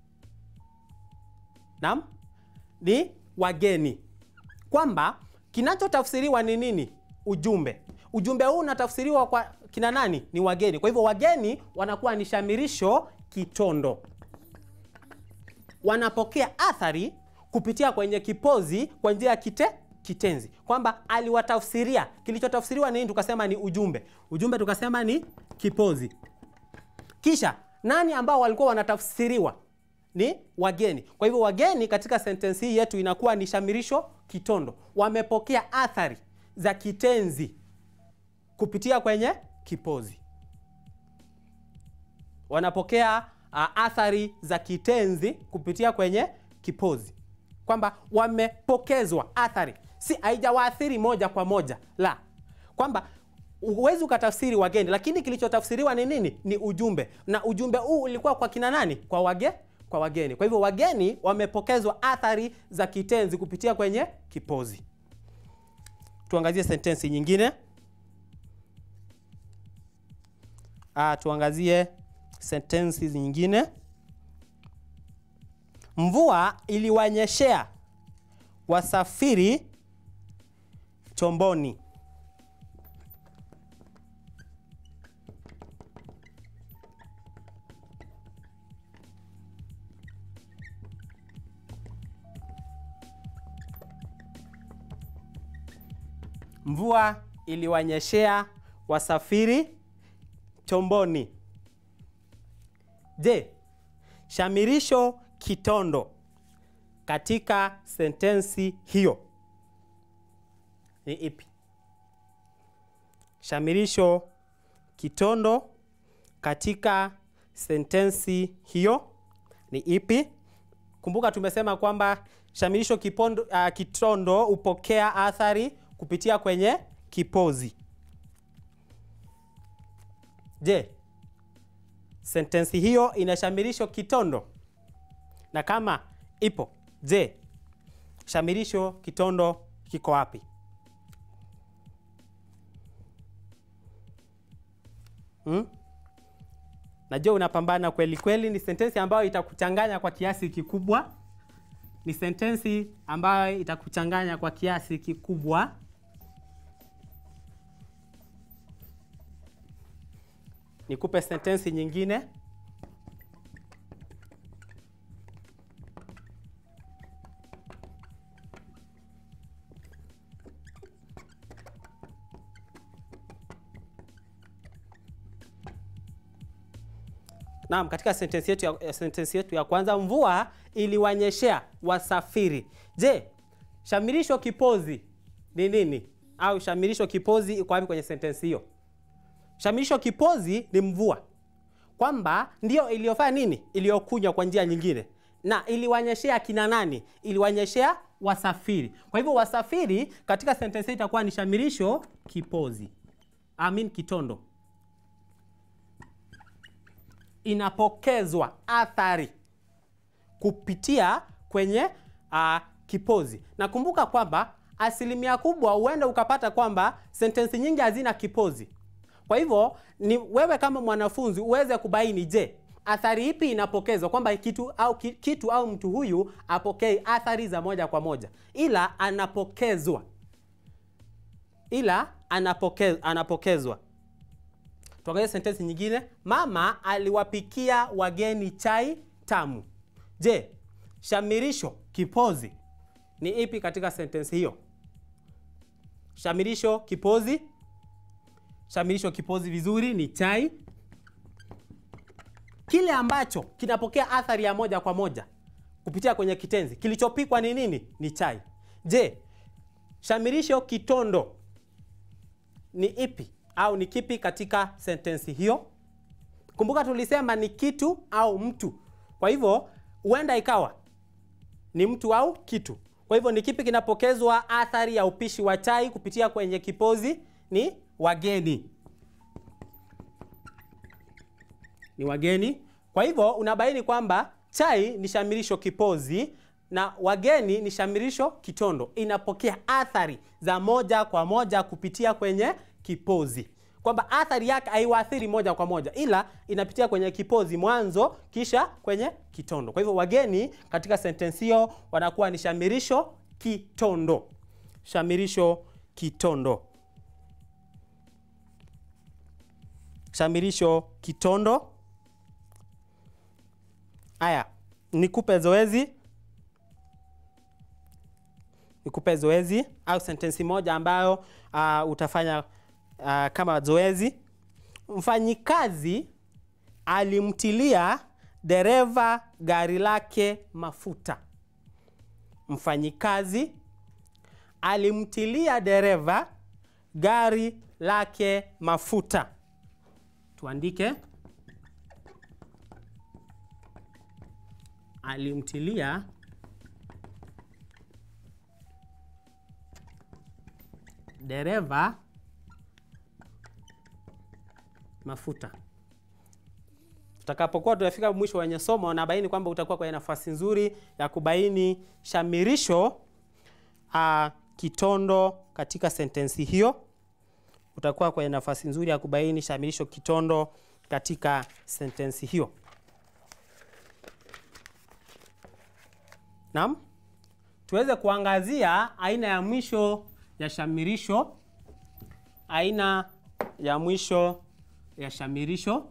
Naam, ni wageni, kwamba kinachotafsiriwa ni nini? Ujumbe. Ujumbe huu unatafsiriwa kwa kina nani? Ni wageni. Kwa hivyo wageni wanakuwa ni shamirisho kitondo, wanapokea athari kupitia kwenye kipozi kwa njia ya kite kitenzi, kwamba aliwatafsiria. Kilichotafsiriwa ni nini? Tukasema ni ujumbe. Ujumbe tukasema ni kipozi. Kisha nani ambao walikuwa wanatafsiriwa? Ni wageni. Kwa hivyo wageni katika sentensi hii yetu inakuwa ni shamirisho kitondo, wamepokea athari za kitenzi kupitia kwenye kipozi, wanapokea uh, athari za kitenzi kupitia kwenye kipozi, kwamba wamepokezwa athari, si haijawaathiri moja kwa moja, la kwamba huwezi ukatafsiri wageni, lakini kilichotafsiriwa ni nini? Ni ujumbe, na ujumbe huu ulikuwa kwa kina nani? Kwa wage, kwa wageni. Kwa hivyo wageni wamepokezwa athari za kitenzi kupitia kwenye kipozi. Tuangazie sentensi nyingine. Ah, tuangazie sentensi nyingine. Mvua iliwanyeshea wasafiri chomboni. Mvua iliwanyeshea wasafiri chomboni. Je, shamirisho kitondo katika sentensi hiyo ni ipi? Shamirisho kitondo katika sentensi hiyo ni ipi? Kumbuka tumesema kwamba shamirisho kipondo, uh, kitondo hupokea athari kupitia kwenye kipozi. Je, sentensi hiyo ina shamirisho kitondo? Na kama ipo, je, shamirisho kitondo kiko wapi? Hmm? Najua unapambana kweli kweli. Ni sentensi ambayo itakuchanganya kwa kiasi kikubwa. Ni sentensi ambayo itakuchanganya kwa kiasi kikubwa. Nikupe sentensi nyingine. Naam, katika sentensi yetu ya, sentensi yetu ya kwanza, mvua iliwanyeshea wasafiri. Je, shamirisho kipozi ni nini? Au shamirisho kipozi iko wapi kwenye sentensi hiyo? Shamirisho kipozi ni mvua, kwamba ndio iliyofanya nini, iliyokunywa kwa njia nyingine. Na iliwanyeshea kina nani? Iliwanyeshea wasafiri. Kwa hivyo wasafiri katika sentensi itakuwa ni shamirisho kipozi, I mean kitondo inapokezwa athari kupitia kwenye uh, kipozi. Na kumbuka kwamba asilimia kubwa huenda ukapata kwamba sentensi nyingi hazina kipozi. Kwa hivyo ni wewe kama mwanafunzi uweze kubaini, je, athari ipi inapokezwa, kwamba kitu au, kitu au mtu huyu apokei athari za moja kwa moja, ila anapokezwa, ila anapoke, anapokezwa Tuangalie sentensi nyingine. Mama aliwapikia wageni chai tamu. Je, shamirisho kipozi ni ipi katika sentensi hiyo? Shamirisho kipozi, shamirisho kipozi vizuri ni chai, kile ambacho kinapokea athari ya moja kwa moja kupitia kwenye kitenzi. Kilichopikwa ni nini? Ni chai. Je, shamirisho kitondo ni ipi au ni kipi katika sentensi hiyo? Kumbuka tulisema ni kitu au mtu, kwa hivyo huenda ikawa ni mtu au kitu. Kwa hivyo ni kipi kinapokezwa athari ya upishi wa chai kupitia kwenye kipozi? Ni wageni, ni wageni. Kwa hivyo unabaini kwamba chai ni shamirisho kipozi na wageni ni shamirisho kitondo, inapokea athari za moja kwa moja kupitia kwenye kipozi, kwamba athari yake haiwaathiri moja kwa moja, ila inapitia kwenye kipozi mwanzo, kisha kwenye kitondo. Kwa hivyo wageni katika sentensi hiyo wanakuwa ni shamirisho kitondo, shamirisho kitondo, shamirisho kitondo. Haya, nikupe zoezi nikupe zoezi au sentensi moja ambayo uh, utafanya uh, kama zoezi. Mfanyikazi alimtilia dereva gari lake mafuta. Mfanyikazi alimtilia dereva gari lake mafuta. Tuandike alimtilia dereva mafuta. Tutakapokuwa tunafika mwisho wenye somo, nabaini kwamba utakuwa kwenye nafasi nzuri ya kubaini shamirisho a, kitondo katika sentensi hiyo. Utakuwa kwenye nafasi nzuri ya kubaini shamirisho kitondo katika sentensi hiyo. Naam, tuweze kuangazia aina ya mwisho ya shamirisho, aina ya mwisho ya shamirisho.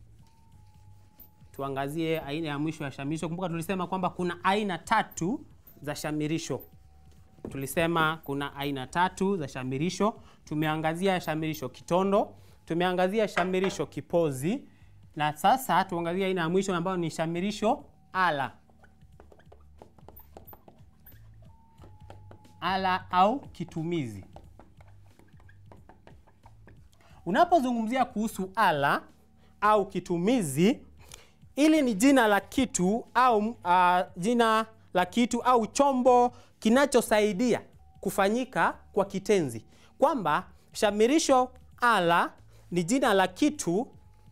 Tuangazie aina ya mwisho ya shamirisho. Kumbuka tulisema kwamba kuna aina tatu za shamirisho. Tulisema kuna aina tatu za shamirisho. Tumeangazia shamirisho kitondo, tumeangazia shamirisho kipozi, na sasa tuangazie aina ya mwisho ambayo ni shamirisho ala. Ala au kitumizi. Unapozungumzia kuhusu ala au kitumizi, ili ni jina la kitu au uh, jina la kitu au chombo kinachosaidia kufanyika kwa kitenzi, kwamba shamirisho ala ni jina la kitu,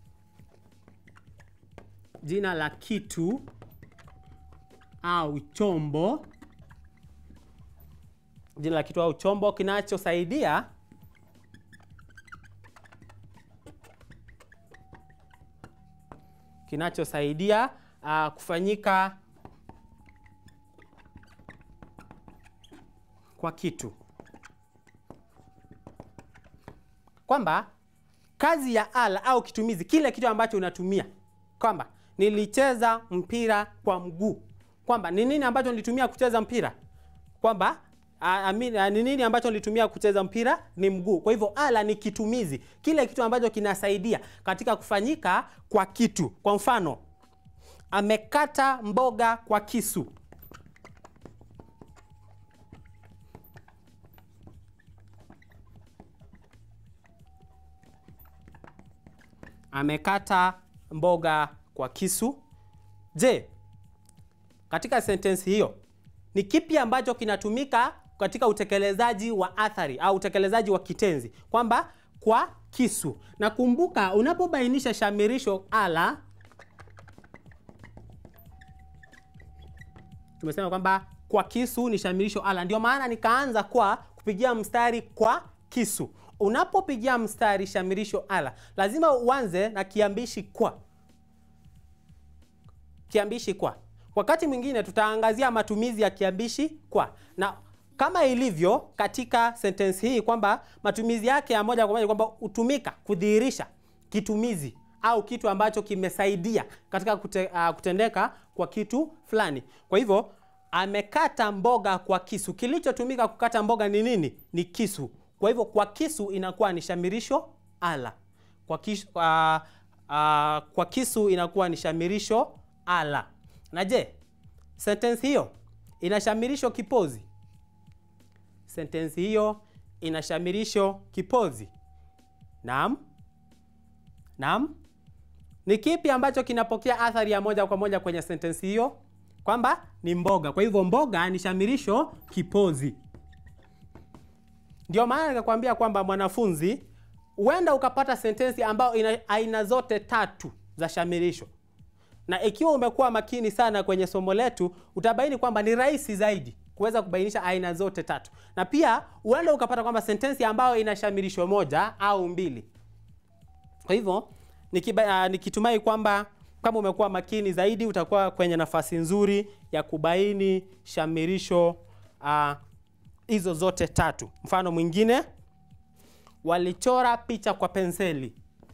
jina la kitu au chombo, jina la kitu au chombo kinachosaidia kinachosaidia uh, kufanyika kwa kitu, kwamba kazi ya ala au kitumizi, kile kitu ambacho unatumia, kwamba nilicheza mpira kwa mguu, kwamba ni nini ambacho nilitumia kucheza mpira, kwamba ni nini ambacho nilitumia kucheza mpira ni mguu. Kwa hivyo ala ni kitumizi, kile kitu ambacho kinasaidia katika kufanyika kwa kitu. Kwa mfano, amekata mboga kwa kisu. Amekata mboga kwa kisu. Je, katika sentensi hiyo ni kipi ambacho kinatumika katika utekelezaji wa athari au utekelezaji wa kitenzi, kwamba kwa kisu. Na kumbuka, unapobainisha shamirisho ala, tumesema kwamba kwa kisu ni shamirisho ala, ndio maana nikaanza kwa kupigia mstari kwa kisu. Unapopigia mstari shamirisho ala, lazima uanze na kiambishi kwa, kiambishi kwa Wakati mwingine tutaangazia matumizi ya kiambishi kwa, na kama ilivyo katika sentensi hii kwamba matumizi yake ya moja kwa moja kwamba hutumika kudhihirisha kitumizi au kitu ambacho kimesaidia katika kute, uh, kutendeka kwa kitu fulani. Kwa hivyo amekata mboga kwa kisu. Kilichotumika kukata mboga ni nini? Ni kisu. Kwa hivyo kwa kisu inakuwa ni shamirisho ala. Kwa, kisu, uh, uh, kwa kisu inakuwa ni shamirisho ala. Na je, sentensi hiyo ina shamirisho kipozi? Sentensi hiyo ina shamirisho kipozi? Naam. Naam. Ni kipi ambacho kinapokea athari ya moja kwa moja kwenye sentensi hiyo? Kwamba ni mboga. Kwa hivyo mboga ni shamirisho kipozi. Ndio maana nikakwambia kwamba mwanafunzi, huenda ukapata sentensi ambayo ina aina zote tatu za shamirisho na ikiwa umekuwa makini sana kwenye somo letu utabaini kwamba ni rahisi zaidi kuweza kubainisha aina zote tatu, na pia uende ukapata kwamba sentensi ambayo ina shamirisho moja au mbili. Kwa hivyo nikiba, uh, nikitumai kwamba kama umekuwa makini zaidi utakuwa kwenye nafasi nzuri ya kubaini shamirisho hizo uh, zote tatu. Mfano mwingine, walichora picha kwa penseli.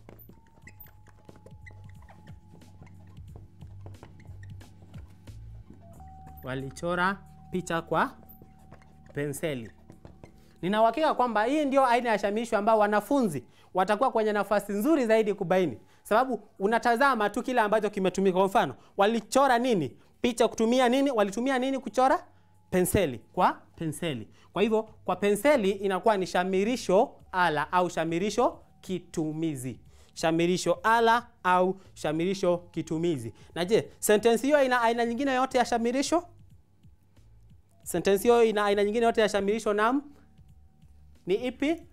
Walichora picha kwa penseli. Nina uhakika kwamba hii ndio aina ya shamirisho ambao wanafunzi watakuwa kwenye nafasi nzuri zaidi kubaini, sababu unatazama tu kile ambacho kimetumika. Kwa mfano, walichora nini picha kutumia nini? Walitumia nini kuchora? Penseli, kwa penseli. Kwa hivyo kwa penseli inakuwa ni shamirisho ala au shamirisho kitumizi. shamirisho ala au shamirisho kitumizi. Na je, sentensi hiyo ina aina nyingine yote ya shamirisho? Sentensi hiyo ina aina nyingine yote ya shamirisho? Naam. Ni ipi?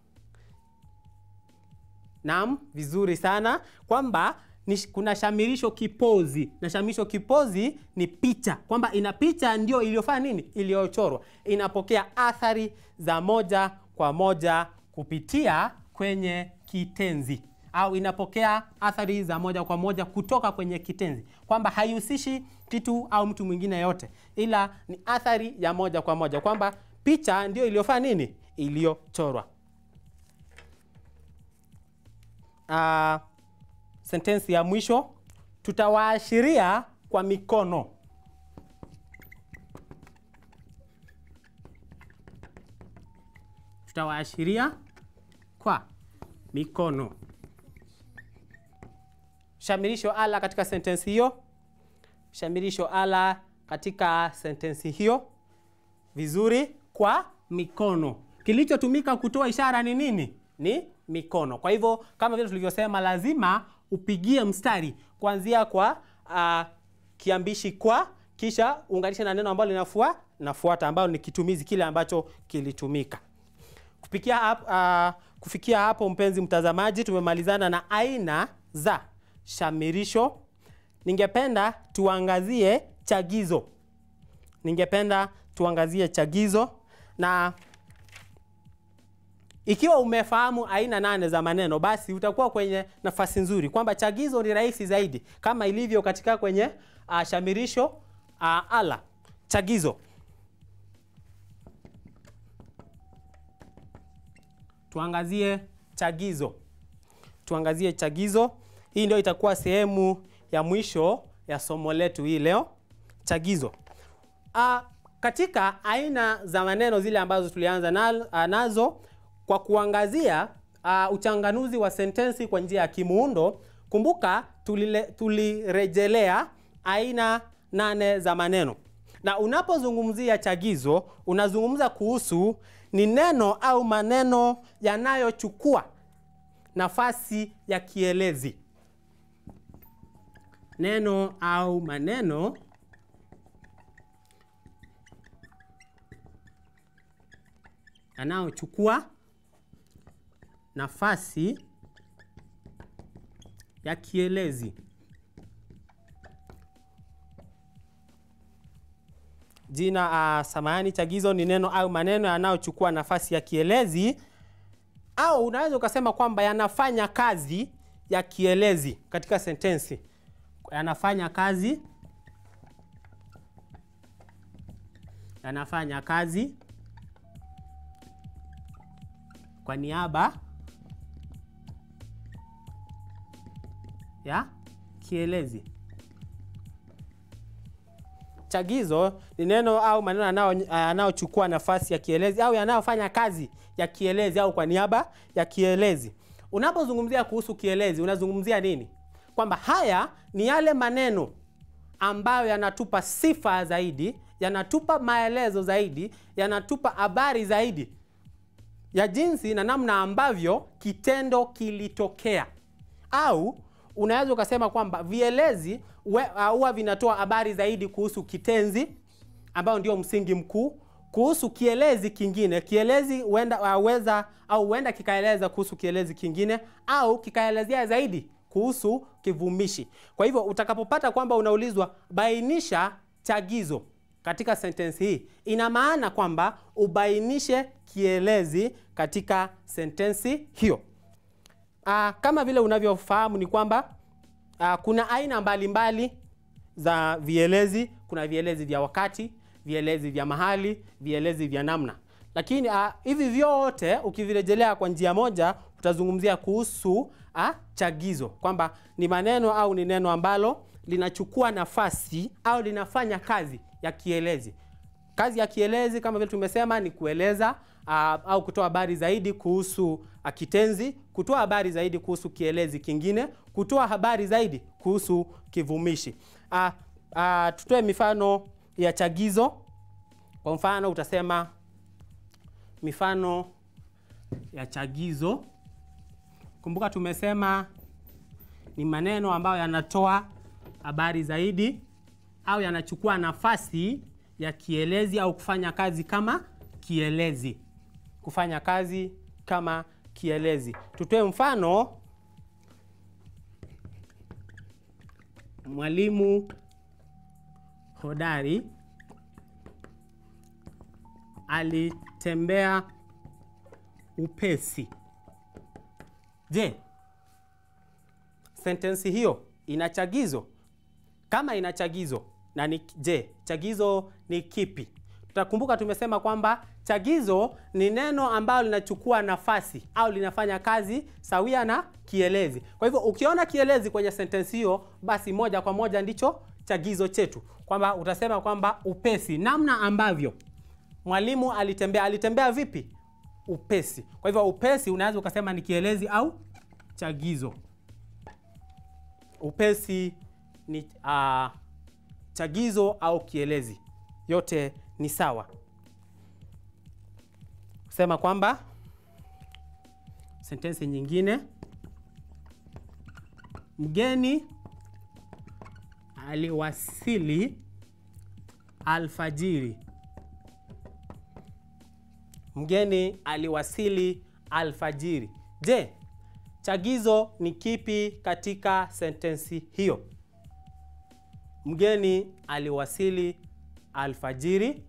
Naam, vizuri sana kwamba ni, kuna shamirisho kipozi na shamirisho kipozi ni picha, kwamba ina picha ndio iliyofanya nini, iliyochorwa, inapokea athari za moja kwa moja kupitia kwenye kitenzi au inapokea athari za moja kwa moja kutoka kwenye kitenzi, kwamba haihusishi kitu au mtu mwingine yote, ila ni athari ya moja kwa moja, kwamba picha ndio iliyofanya nini, iliyochorwa. Uh, sentensi ya mwisho tutawaashiria kwa mikono. Tutawaashiria kwa mikono. Shamirisho ala katika sentensi hiyo, shamirisho ala katika sentensi hiyo. Vizuri, kwa mikono. Kilichotumika kutoa ishara ni nini? Ni mikono. Kwa hivyo kama vile tulivyosema, lazima upigie mstari kuanzia kwa uh, kiambishi kwa, kisha unganishe na neno ambalo linafua nafuata, ambalo ni kitumizi kile ambacho kilitumika. Kufikia hapo, uh, kufikia hapo mpenzi mtazamaji, tumemalizana na aina za shamirisho. Ningependa tuangazie chagizo. Ningependa tuangazie chagizo na ikiwa umefahamu aina nane za maneno basi utakuwa kwenye nafasi nzuri kwamba chagizo ni rahisi zaidi kama ilivyo katika kwenye uh, shamirisho uh, ala. Chagizo, tuangazie chagizo, tuangazie chagizo. Hii ndio itakuwa sehemu ya mwisho ya somo letu hii leo. Chagizo uh, katika aina za maneno zile ambazo tulianza na, uh, nazo kwa kuangazia uh, uchanganuzi wa sentensi kwa njia ya kimuundo. Kumbuka tulile, tulirejelea aina nane za maneno, na unapozungumzia chagizo unazungumza kuhusu ni neno au maneno yanayochukua nafasi ya kielezi. Neno au maneno yanayochukua nafasi ya kielezi. Jina uh, samahani, chagizo ni neno au maneno yanayochukua nafasi ya kielezi, au unaweza ukasema kwamba yanafanya kazi ya kielezi katika sentensi. Yanafanya kazi, yanafanya kazi kwa niaba ya kielezi. Chagizo ni neno au maneno yanayochukua nafasi ya kielezi au yanayofanya kazi ya kielezi au kwa niaba ya kielezi. Unapozungumzia kuhusu kielezi, unazungumzia nini? Kwamba haya ni yale maneno ambayo yanatupa sifa zaidi, yanatupa maelezo zaidi, yanatupa habari zaidi ya jinsi na namna ambavyo kitendo kilitokea, au unaweza ukasema kwamba vielezi huwa vinatoa habari zaidi kuhusu kitenzi ambayo ndio msingi mkuu, kuhusu kielezi kingine. Kielezi huenda weza au huenda kikaeleza kuhusu kielezi kingine, au kikaelezea zaidi kuhusu kivumishi. Kwa hivyo utakapopata kwamba unaulizwa bainisha chagizo katika sentensi hii, ina maana kwamba ubainishe kielezi katika sentensi hiyo. Aa, kama vile unavyofahamu ni kwamba aa, kuna aina mbalimbali mbali za vielezi. Kuna vielezi vya wakati, vielezi vya mahali, vielezi vya namna, lakini aa, hivi vyote ukivirejelea kwa njia moja utazungumzia kuhusu aa, chagizo kwamba ni maneno au ni neno ambalo linachukua nafasi au linafanya kazi ya kielezi. Kazi ya kielezi kama vile tumesema ni kueleza uh, au kutoa habari zaidi kuhusu uh, kitenzi, kutoa habari zaidi kuhusu kielezi kingine, kutoa habari zaidi kuhusu kivumishi. Uh, uh, tutoe mifano ya chagizo. Kwa mfano utasema mifano ya chagizo Kumbuka tumesema ni maneno ambayo yanatoa habari zaidi au yanachukua nafasi ya kielezi au kufanya kazi kama kielezi. Kufanya kazi kama kielezi. Tutoe mfano. Mwalimu hodari alitembea upesi. Je, sentensi hiyo ina chagizo? Kama ina chagizo na ni, je, chagizo ni kipi? Tutakumbuka tumesema kwamba chagizo ni neno ambalo linachukua nafasi au linafanya kazi sawia na kielezi. Kwa hivyo ukiona kielezi kwenye sentensi hiyo, basi moja kwa moja ndicho chagizo chetu, kwamba utasema kwamba upesi, namna ambavyo mwalimu alitembea. Alitembea vipi? Upesi. Kwa hivyo upesi unaweza ukasema ni kielezi au chagizo. Upesi ni uh, chagizo au kielezi, yote ni sawa. Sema kwamba sentensi nyingine, mgeni aliwasili alfajiri. Mgeni aliwasili alfajiri. Je, chagizo ni kipi katika sentensi hiyo? Mgeni aliwasili alfajiri.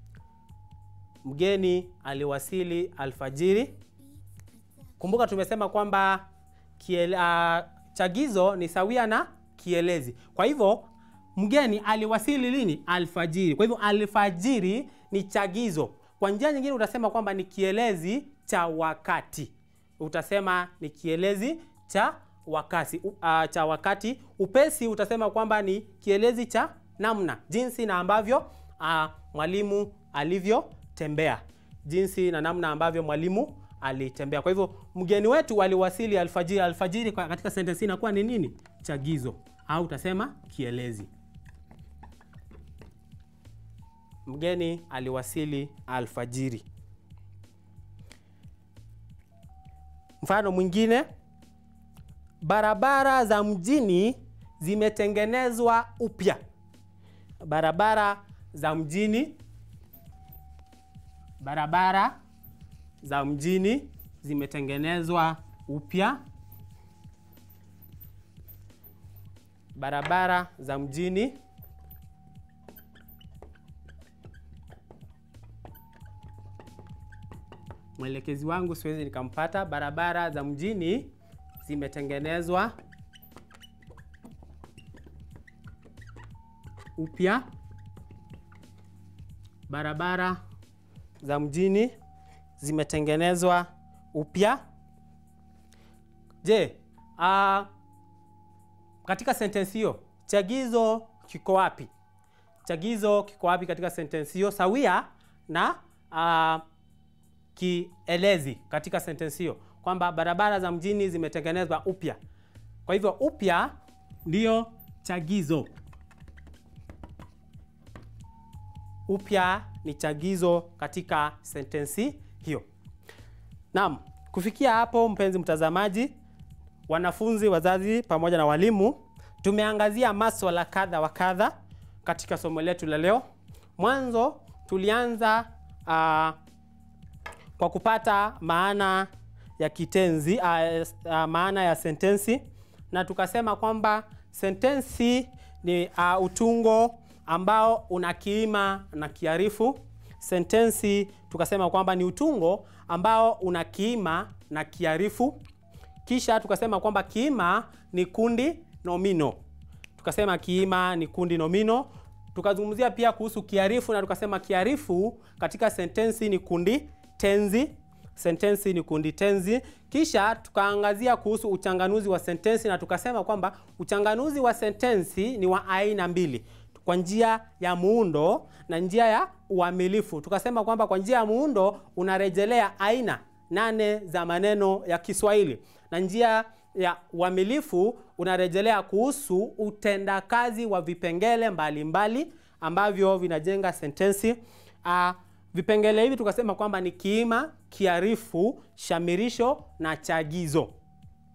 Mgeni aliwasili alfajiri. Kumbuka tumesema kwamba kiele, uh, chagizo ni sawia na kielezi. Kwa hivyo mgeni aliwasili lini? Alfajiri. Kwa hivyo alfajiri ni chagizo. Kwa njia nyingine utasema kwamba ni kielezi cha wakati. Utasema ni kielezi cha wakati, uh, cha wakati. Upesi utasema kwamba ni kielezi cha namna, jinsi na ambavyo uh, mwalimu alivyotembea, jinsi na namna ambavyo mwalimu alitembea. Kwa hivyo mgeni wetu aliwasili alfajiri. Alfajiri katika sentensi inakuwa ni nini? Chagizo au utasema kielezi. Mgeni aliwasili alfajiri. Mfano mwingine, barabara za mjini zimetengenezwa upya. Barabara za mjini, barabara za mjini zimetengenezwa upya. Barabara za mjini mwelekezi wangu siwezi nikampata. Barabara za mjini zimetengenezwa upya. Barabara za mjini zimetengenezwa upya. Je, uh, katika sentensi hiyo chagizo kiko wapi? Chagizo kiko wapi katika sentensi hiyo sawia na uh, kielezi katika sentensi hiyo kwamba barabara za mjini zimetengenezwa upya. Kwa hivyo upya ndiyo chagizo. Upya ni chagizo katika sentensi hiyo. Naam, kufikia hapo, mpenzi mtazamaji, wanafunzi, wazazi pamoja na walimu, tumeangazia maswala kadha wa kadha katika somo letu la leo. Mwanzo tulianza uh, kwa kupata maana ya kitenzi uh, uh, maana ya sentensi na tukasema kwamba sentensi ni uh, utungo ambao una kiima na kiarifu. Sentensi tukasema kwamba ni utungo ambao una kiima na kiarifu. Kisha tukasema kwamba kiima ni kundi nomino. Tukasema kiima ni kundi nomino. Tukazungumzia pia kuhusu kiarifu na tukasema kiarifu katika sentensi ni kundi tenzi. Sentensi ni kundi tenzi. Kisha tukaangazia kuhusu uchanganuzi wa sentensi na tukasema kwamba uchanganuzi wa sentensi ni wa aina mbili, kwa njia ya muundo na njia ya uamilifu. Tukasema kwamba kwa njia ya muundo unarejelea aina nane za maneno ya Kiswahili na njia ya uamilifu unarejelea kuhusu utendakazi wa vipengele mbalimbali mbali ambavyo vinajenga sentensi. Uh, vipengele hivi tukasema kwamba ni kiima, kiarifu, shamirisho na chagizo.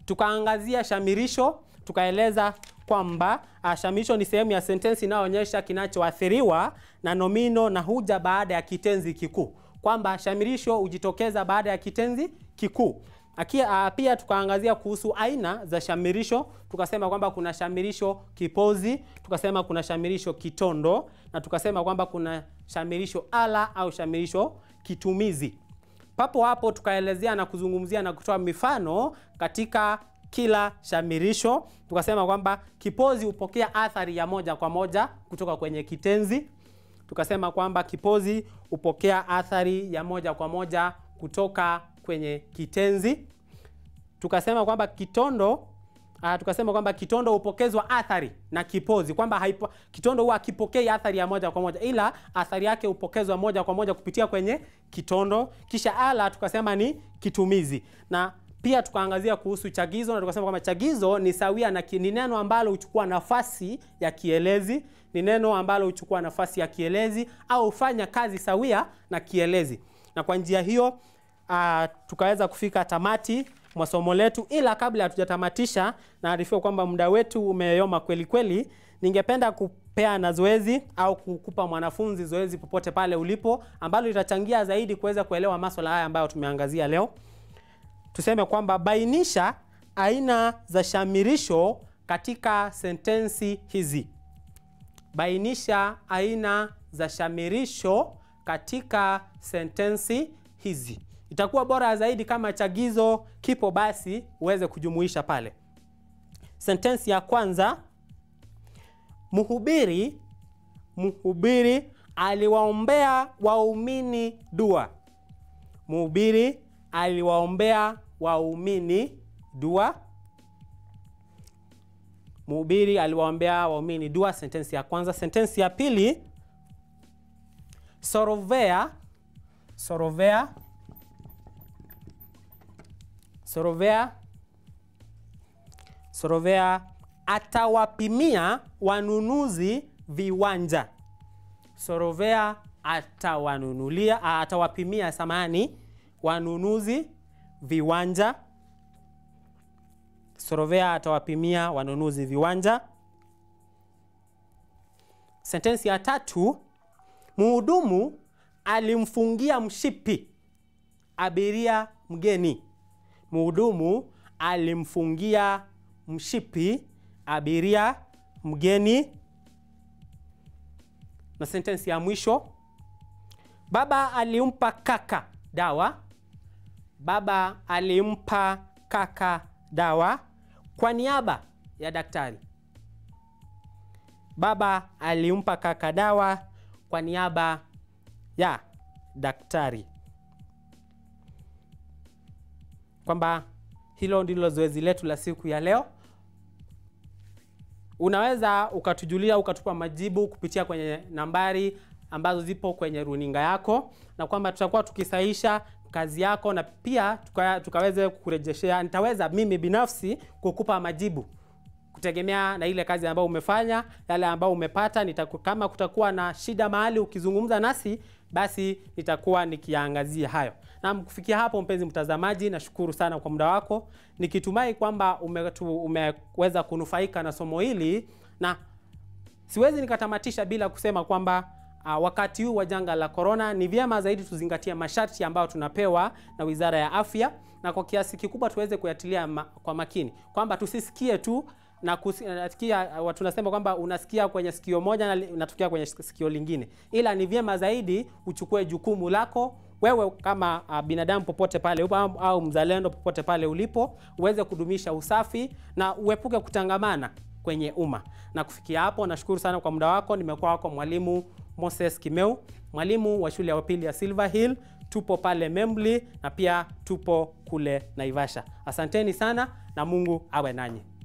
tukaangazia shamirisho, tukaeleza kwamba uh, shamirisho ni sehemu ya sentensi inayoonyesha kinachoathiriwa na nomino na huja baada ya kitenzi kikuu, kwamba shamirisho hujitokeza baada ya kitenzi kikuu. Akia, uh, pia tukaangazia kuhusu aina za shamirisho, tukasema kwamba kuna shamirisho kipozi, tukasema kuna shamirisho kitondo na tukasema kwamba kuna shamirisho ala au shamirisho kitumizi. Papo hapo tukaelezea na kuzungumzia na kutoa mifano katika kila shamirisho. Tukasema kwamba kipozi hupokea athari ya moja kwa moja kutoka kwenye kitenzi. Tukasema kwamba kipozi hupokea athari ya moja kwa moja kutoka kwenye kitenzi. Tukasema kwamba kitondo uh, tukasema kwamba kitondo hupokezwa athari na kipozi, kwamba haipo, kitondo huwa hakipokei athari ya moja kwa moja, ila athari yake hupokezwa moja kwa moja kupitia kwenye kitondo. Kisha ala tukasema ni kitumizi, na pia tukaangazia kuhusu chagizo, na tukasema kwamba chagizo ni sawia na ni neno ambalo huchukua nafasi ya kielezi, ni neno ambalo huchukua nafasi ya kielezi au hufanya kazi sawia na kielezi, na kwa njia hiyo uh, tukaweza kufika tamati mwa somo letu, ila kabla hatujatamatisha, naarifiwa kwamba muda wetu umeyoma kweli kweli. Ningependa kupea na zoezi au kukupa mwanafunzi zoezi popote pale ulipo, ambalo litachangia zaidi kuweza kuelewa masuala haya ambayo tumeangazia leo. Tuseme kwamba bainisha aina za shamirisho katika sentensi hizi. Bainisha aina za shamirisho katika sentensi hizi. Itakuwa bora zaidi kama chagizo kipo basi uweze kujumuisha pale. Sentensi ya kwanza, mhubiri mhubiri aliwaombea waumini dua. Mhubiri aliwaombea waumini dua. Mhubiri aliwaombea waumini dua, sentensi ya kwanza. Sentensi ya pili, sorovea sorovea Sorovea Sorovea atawapimia wanunuzi viwanja. Sorovea atawanunulia atawapimia samani wanunuzi viwanja. Sorovea atawapimia wanunuzi viwanja. Sentensi ya tatu, mhudumu alimfungia mshipi abiria mgeni. Mhudumu alimfungia mshipi abiria mgeni. Na sentensi ya mwisho, baba alimpa kaka dawa. Baba alimpa kaka dawa kwa niaba ya daktari. Baba alimpa kaka dawa kwa niaba ya daktari. Kwamba hilo ndilo zoezi letu la siku ya leo. Unaweza ukatujulia ukatupa majibu kupitia kwenye nambari ambazo zipo kwenye runinga yako, na kwamba tutakuwa tukisahisha kazi yako na pia tuka, tukaweze kurejeshea. Nitaweza mimi binafsi kukupa majibu kutegemea na ile kazi ambayo umefanya, yale ambayo umepata. Nitaku, kama kutakuwa na shida mahali ukizungumza nasi, basi nitakuwa nikiangazia hayo. Na kufikia hapo, mpenzi mtazamaji, nashukuru sana kwa muda wako, nikitumai kwamba umetu, umeweza kunufaika na somo hili, na siwezi nikatamatisha bila kusema kwamba uh, wakati huu wa janga la korona ni vyema zaidi tuzingatie masharti ambayo tunapewa na Wizara ya Afya, na kwa kiasi kikubwa tuweze kuyatilia ma, kwa makini kwamba tusisikie tu na kusikia tunasema kwamba unasikia kwenye sikio moja na unatokea kwenye sikio lingine, ila ni vyema zaidi uchukue jukumu lako wewe kama uh, binadamu popote pale upo au, au mzalendo popote pale ulipo, uweze kudumisha usafi na uepuke kutangamana kwenye umma. Na kufikia hapo, nashukuru sana kwa muda wako. Nimekuwa wako mwalimu Moses Kimeu, mwalimu wa shule ya upili ya Silver Hill. Tupo pale Membli na pia tupo kule Naivasha. Asanteni sana na Mungu awe nanyi.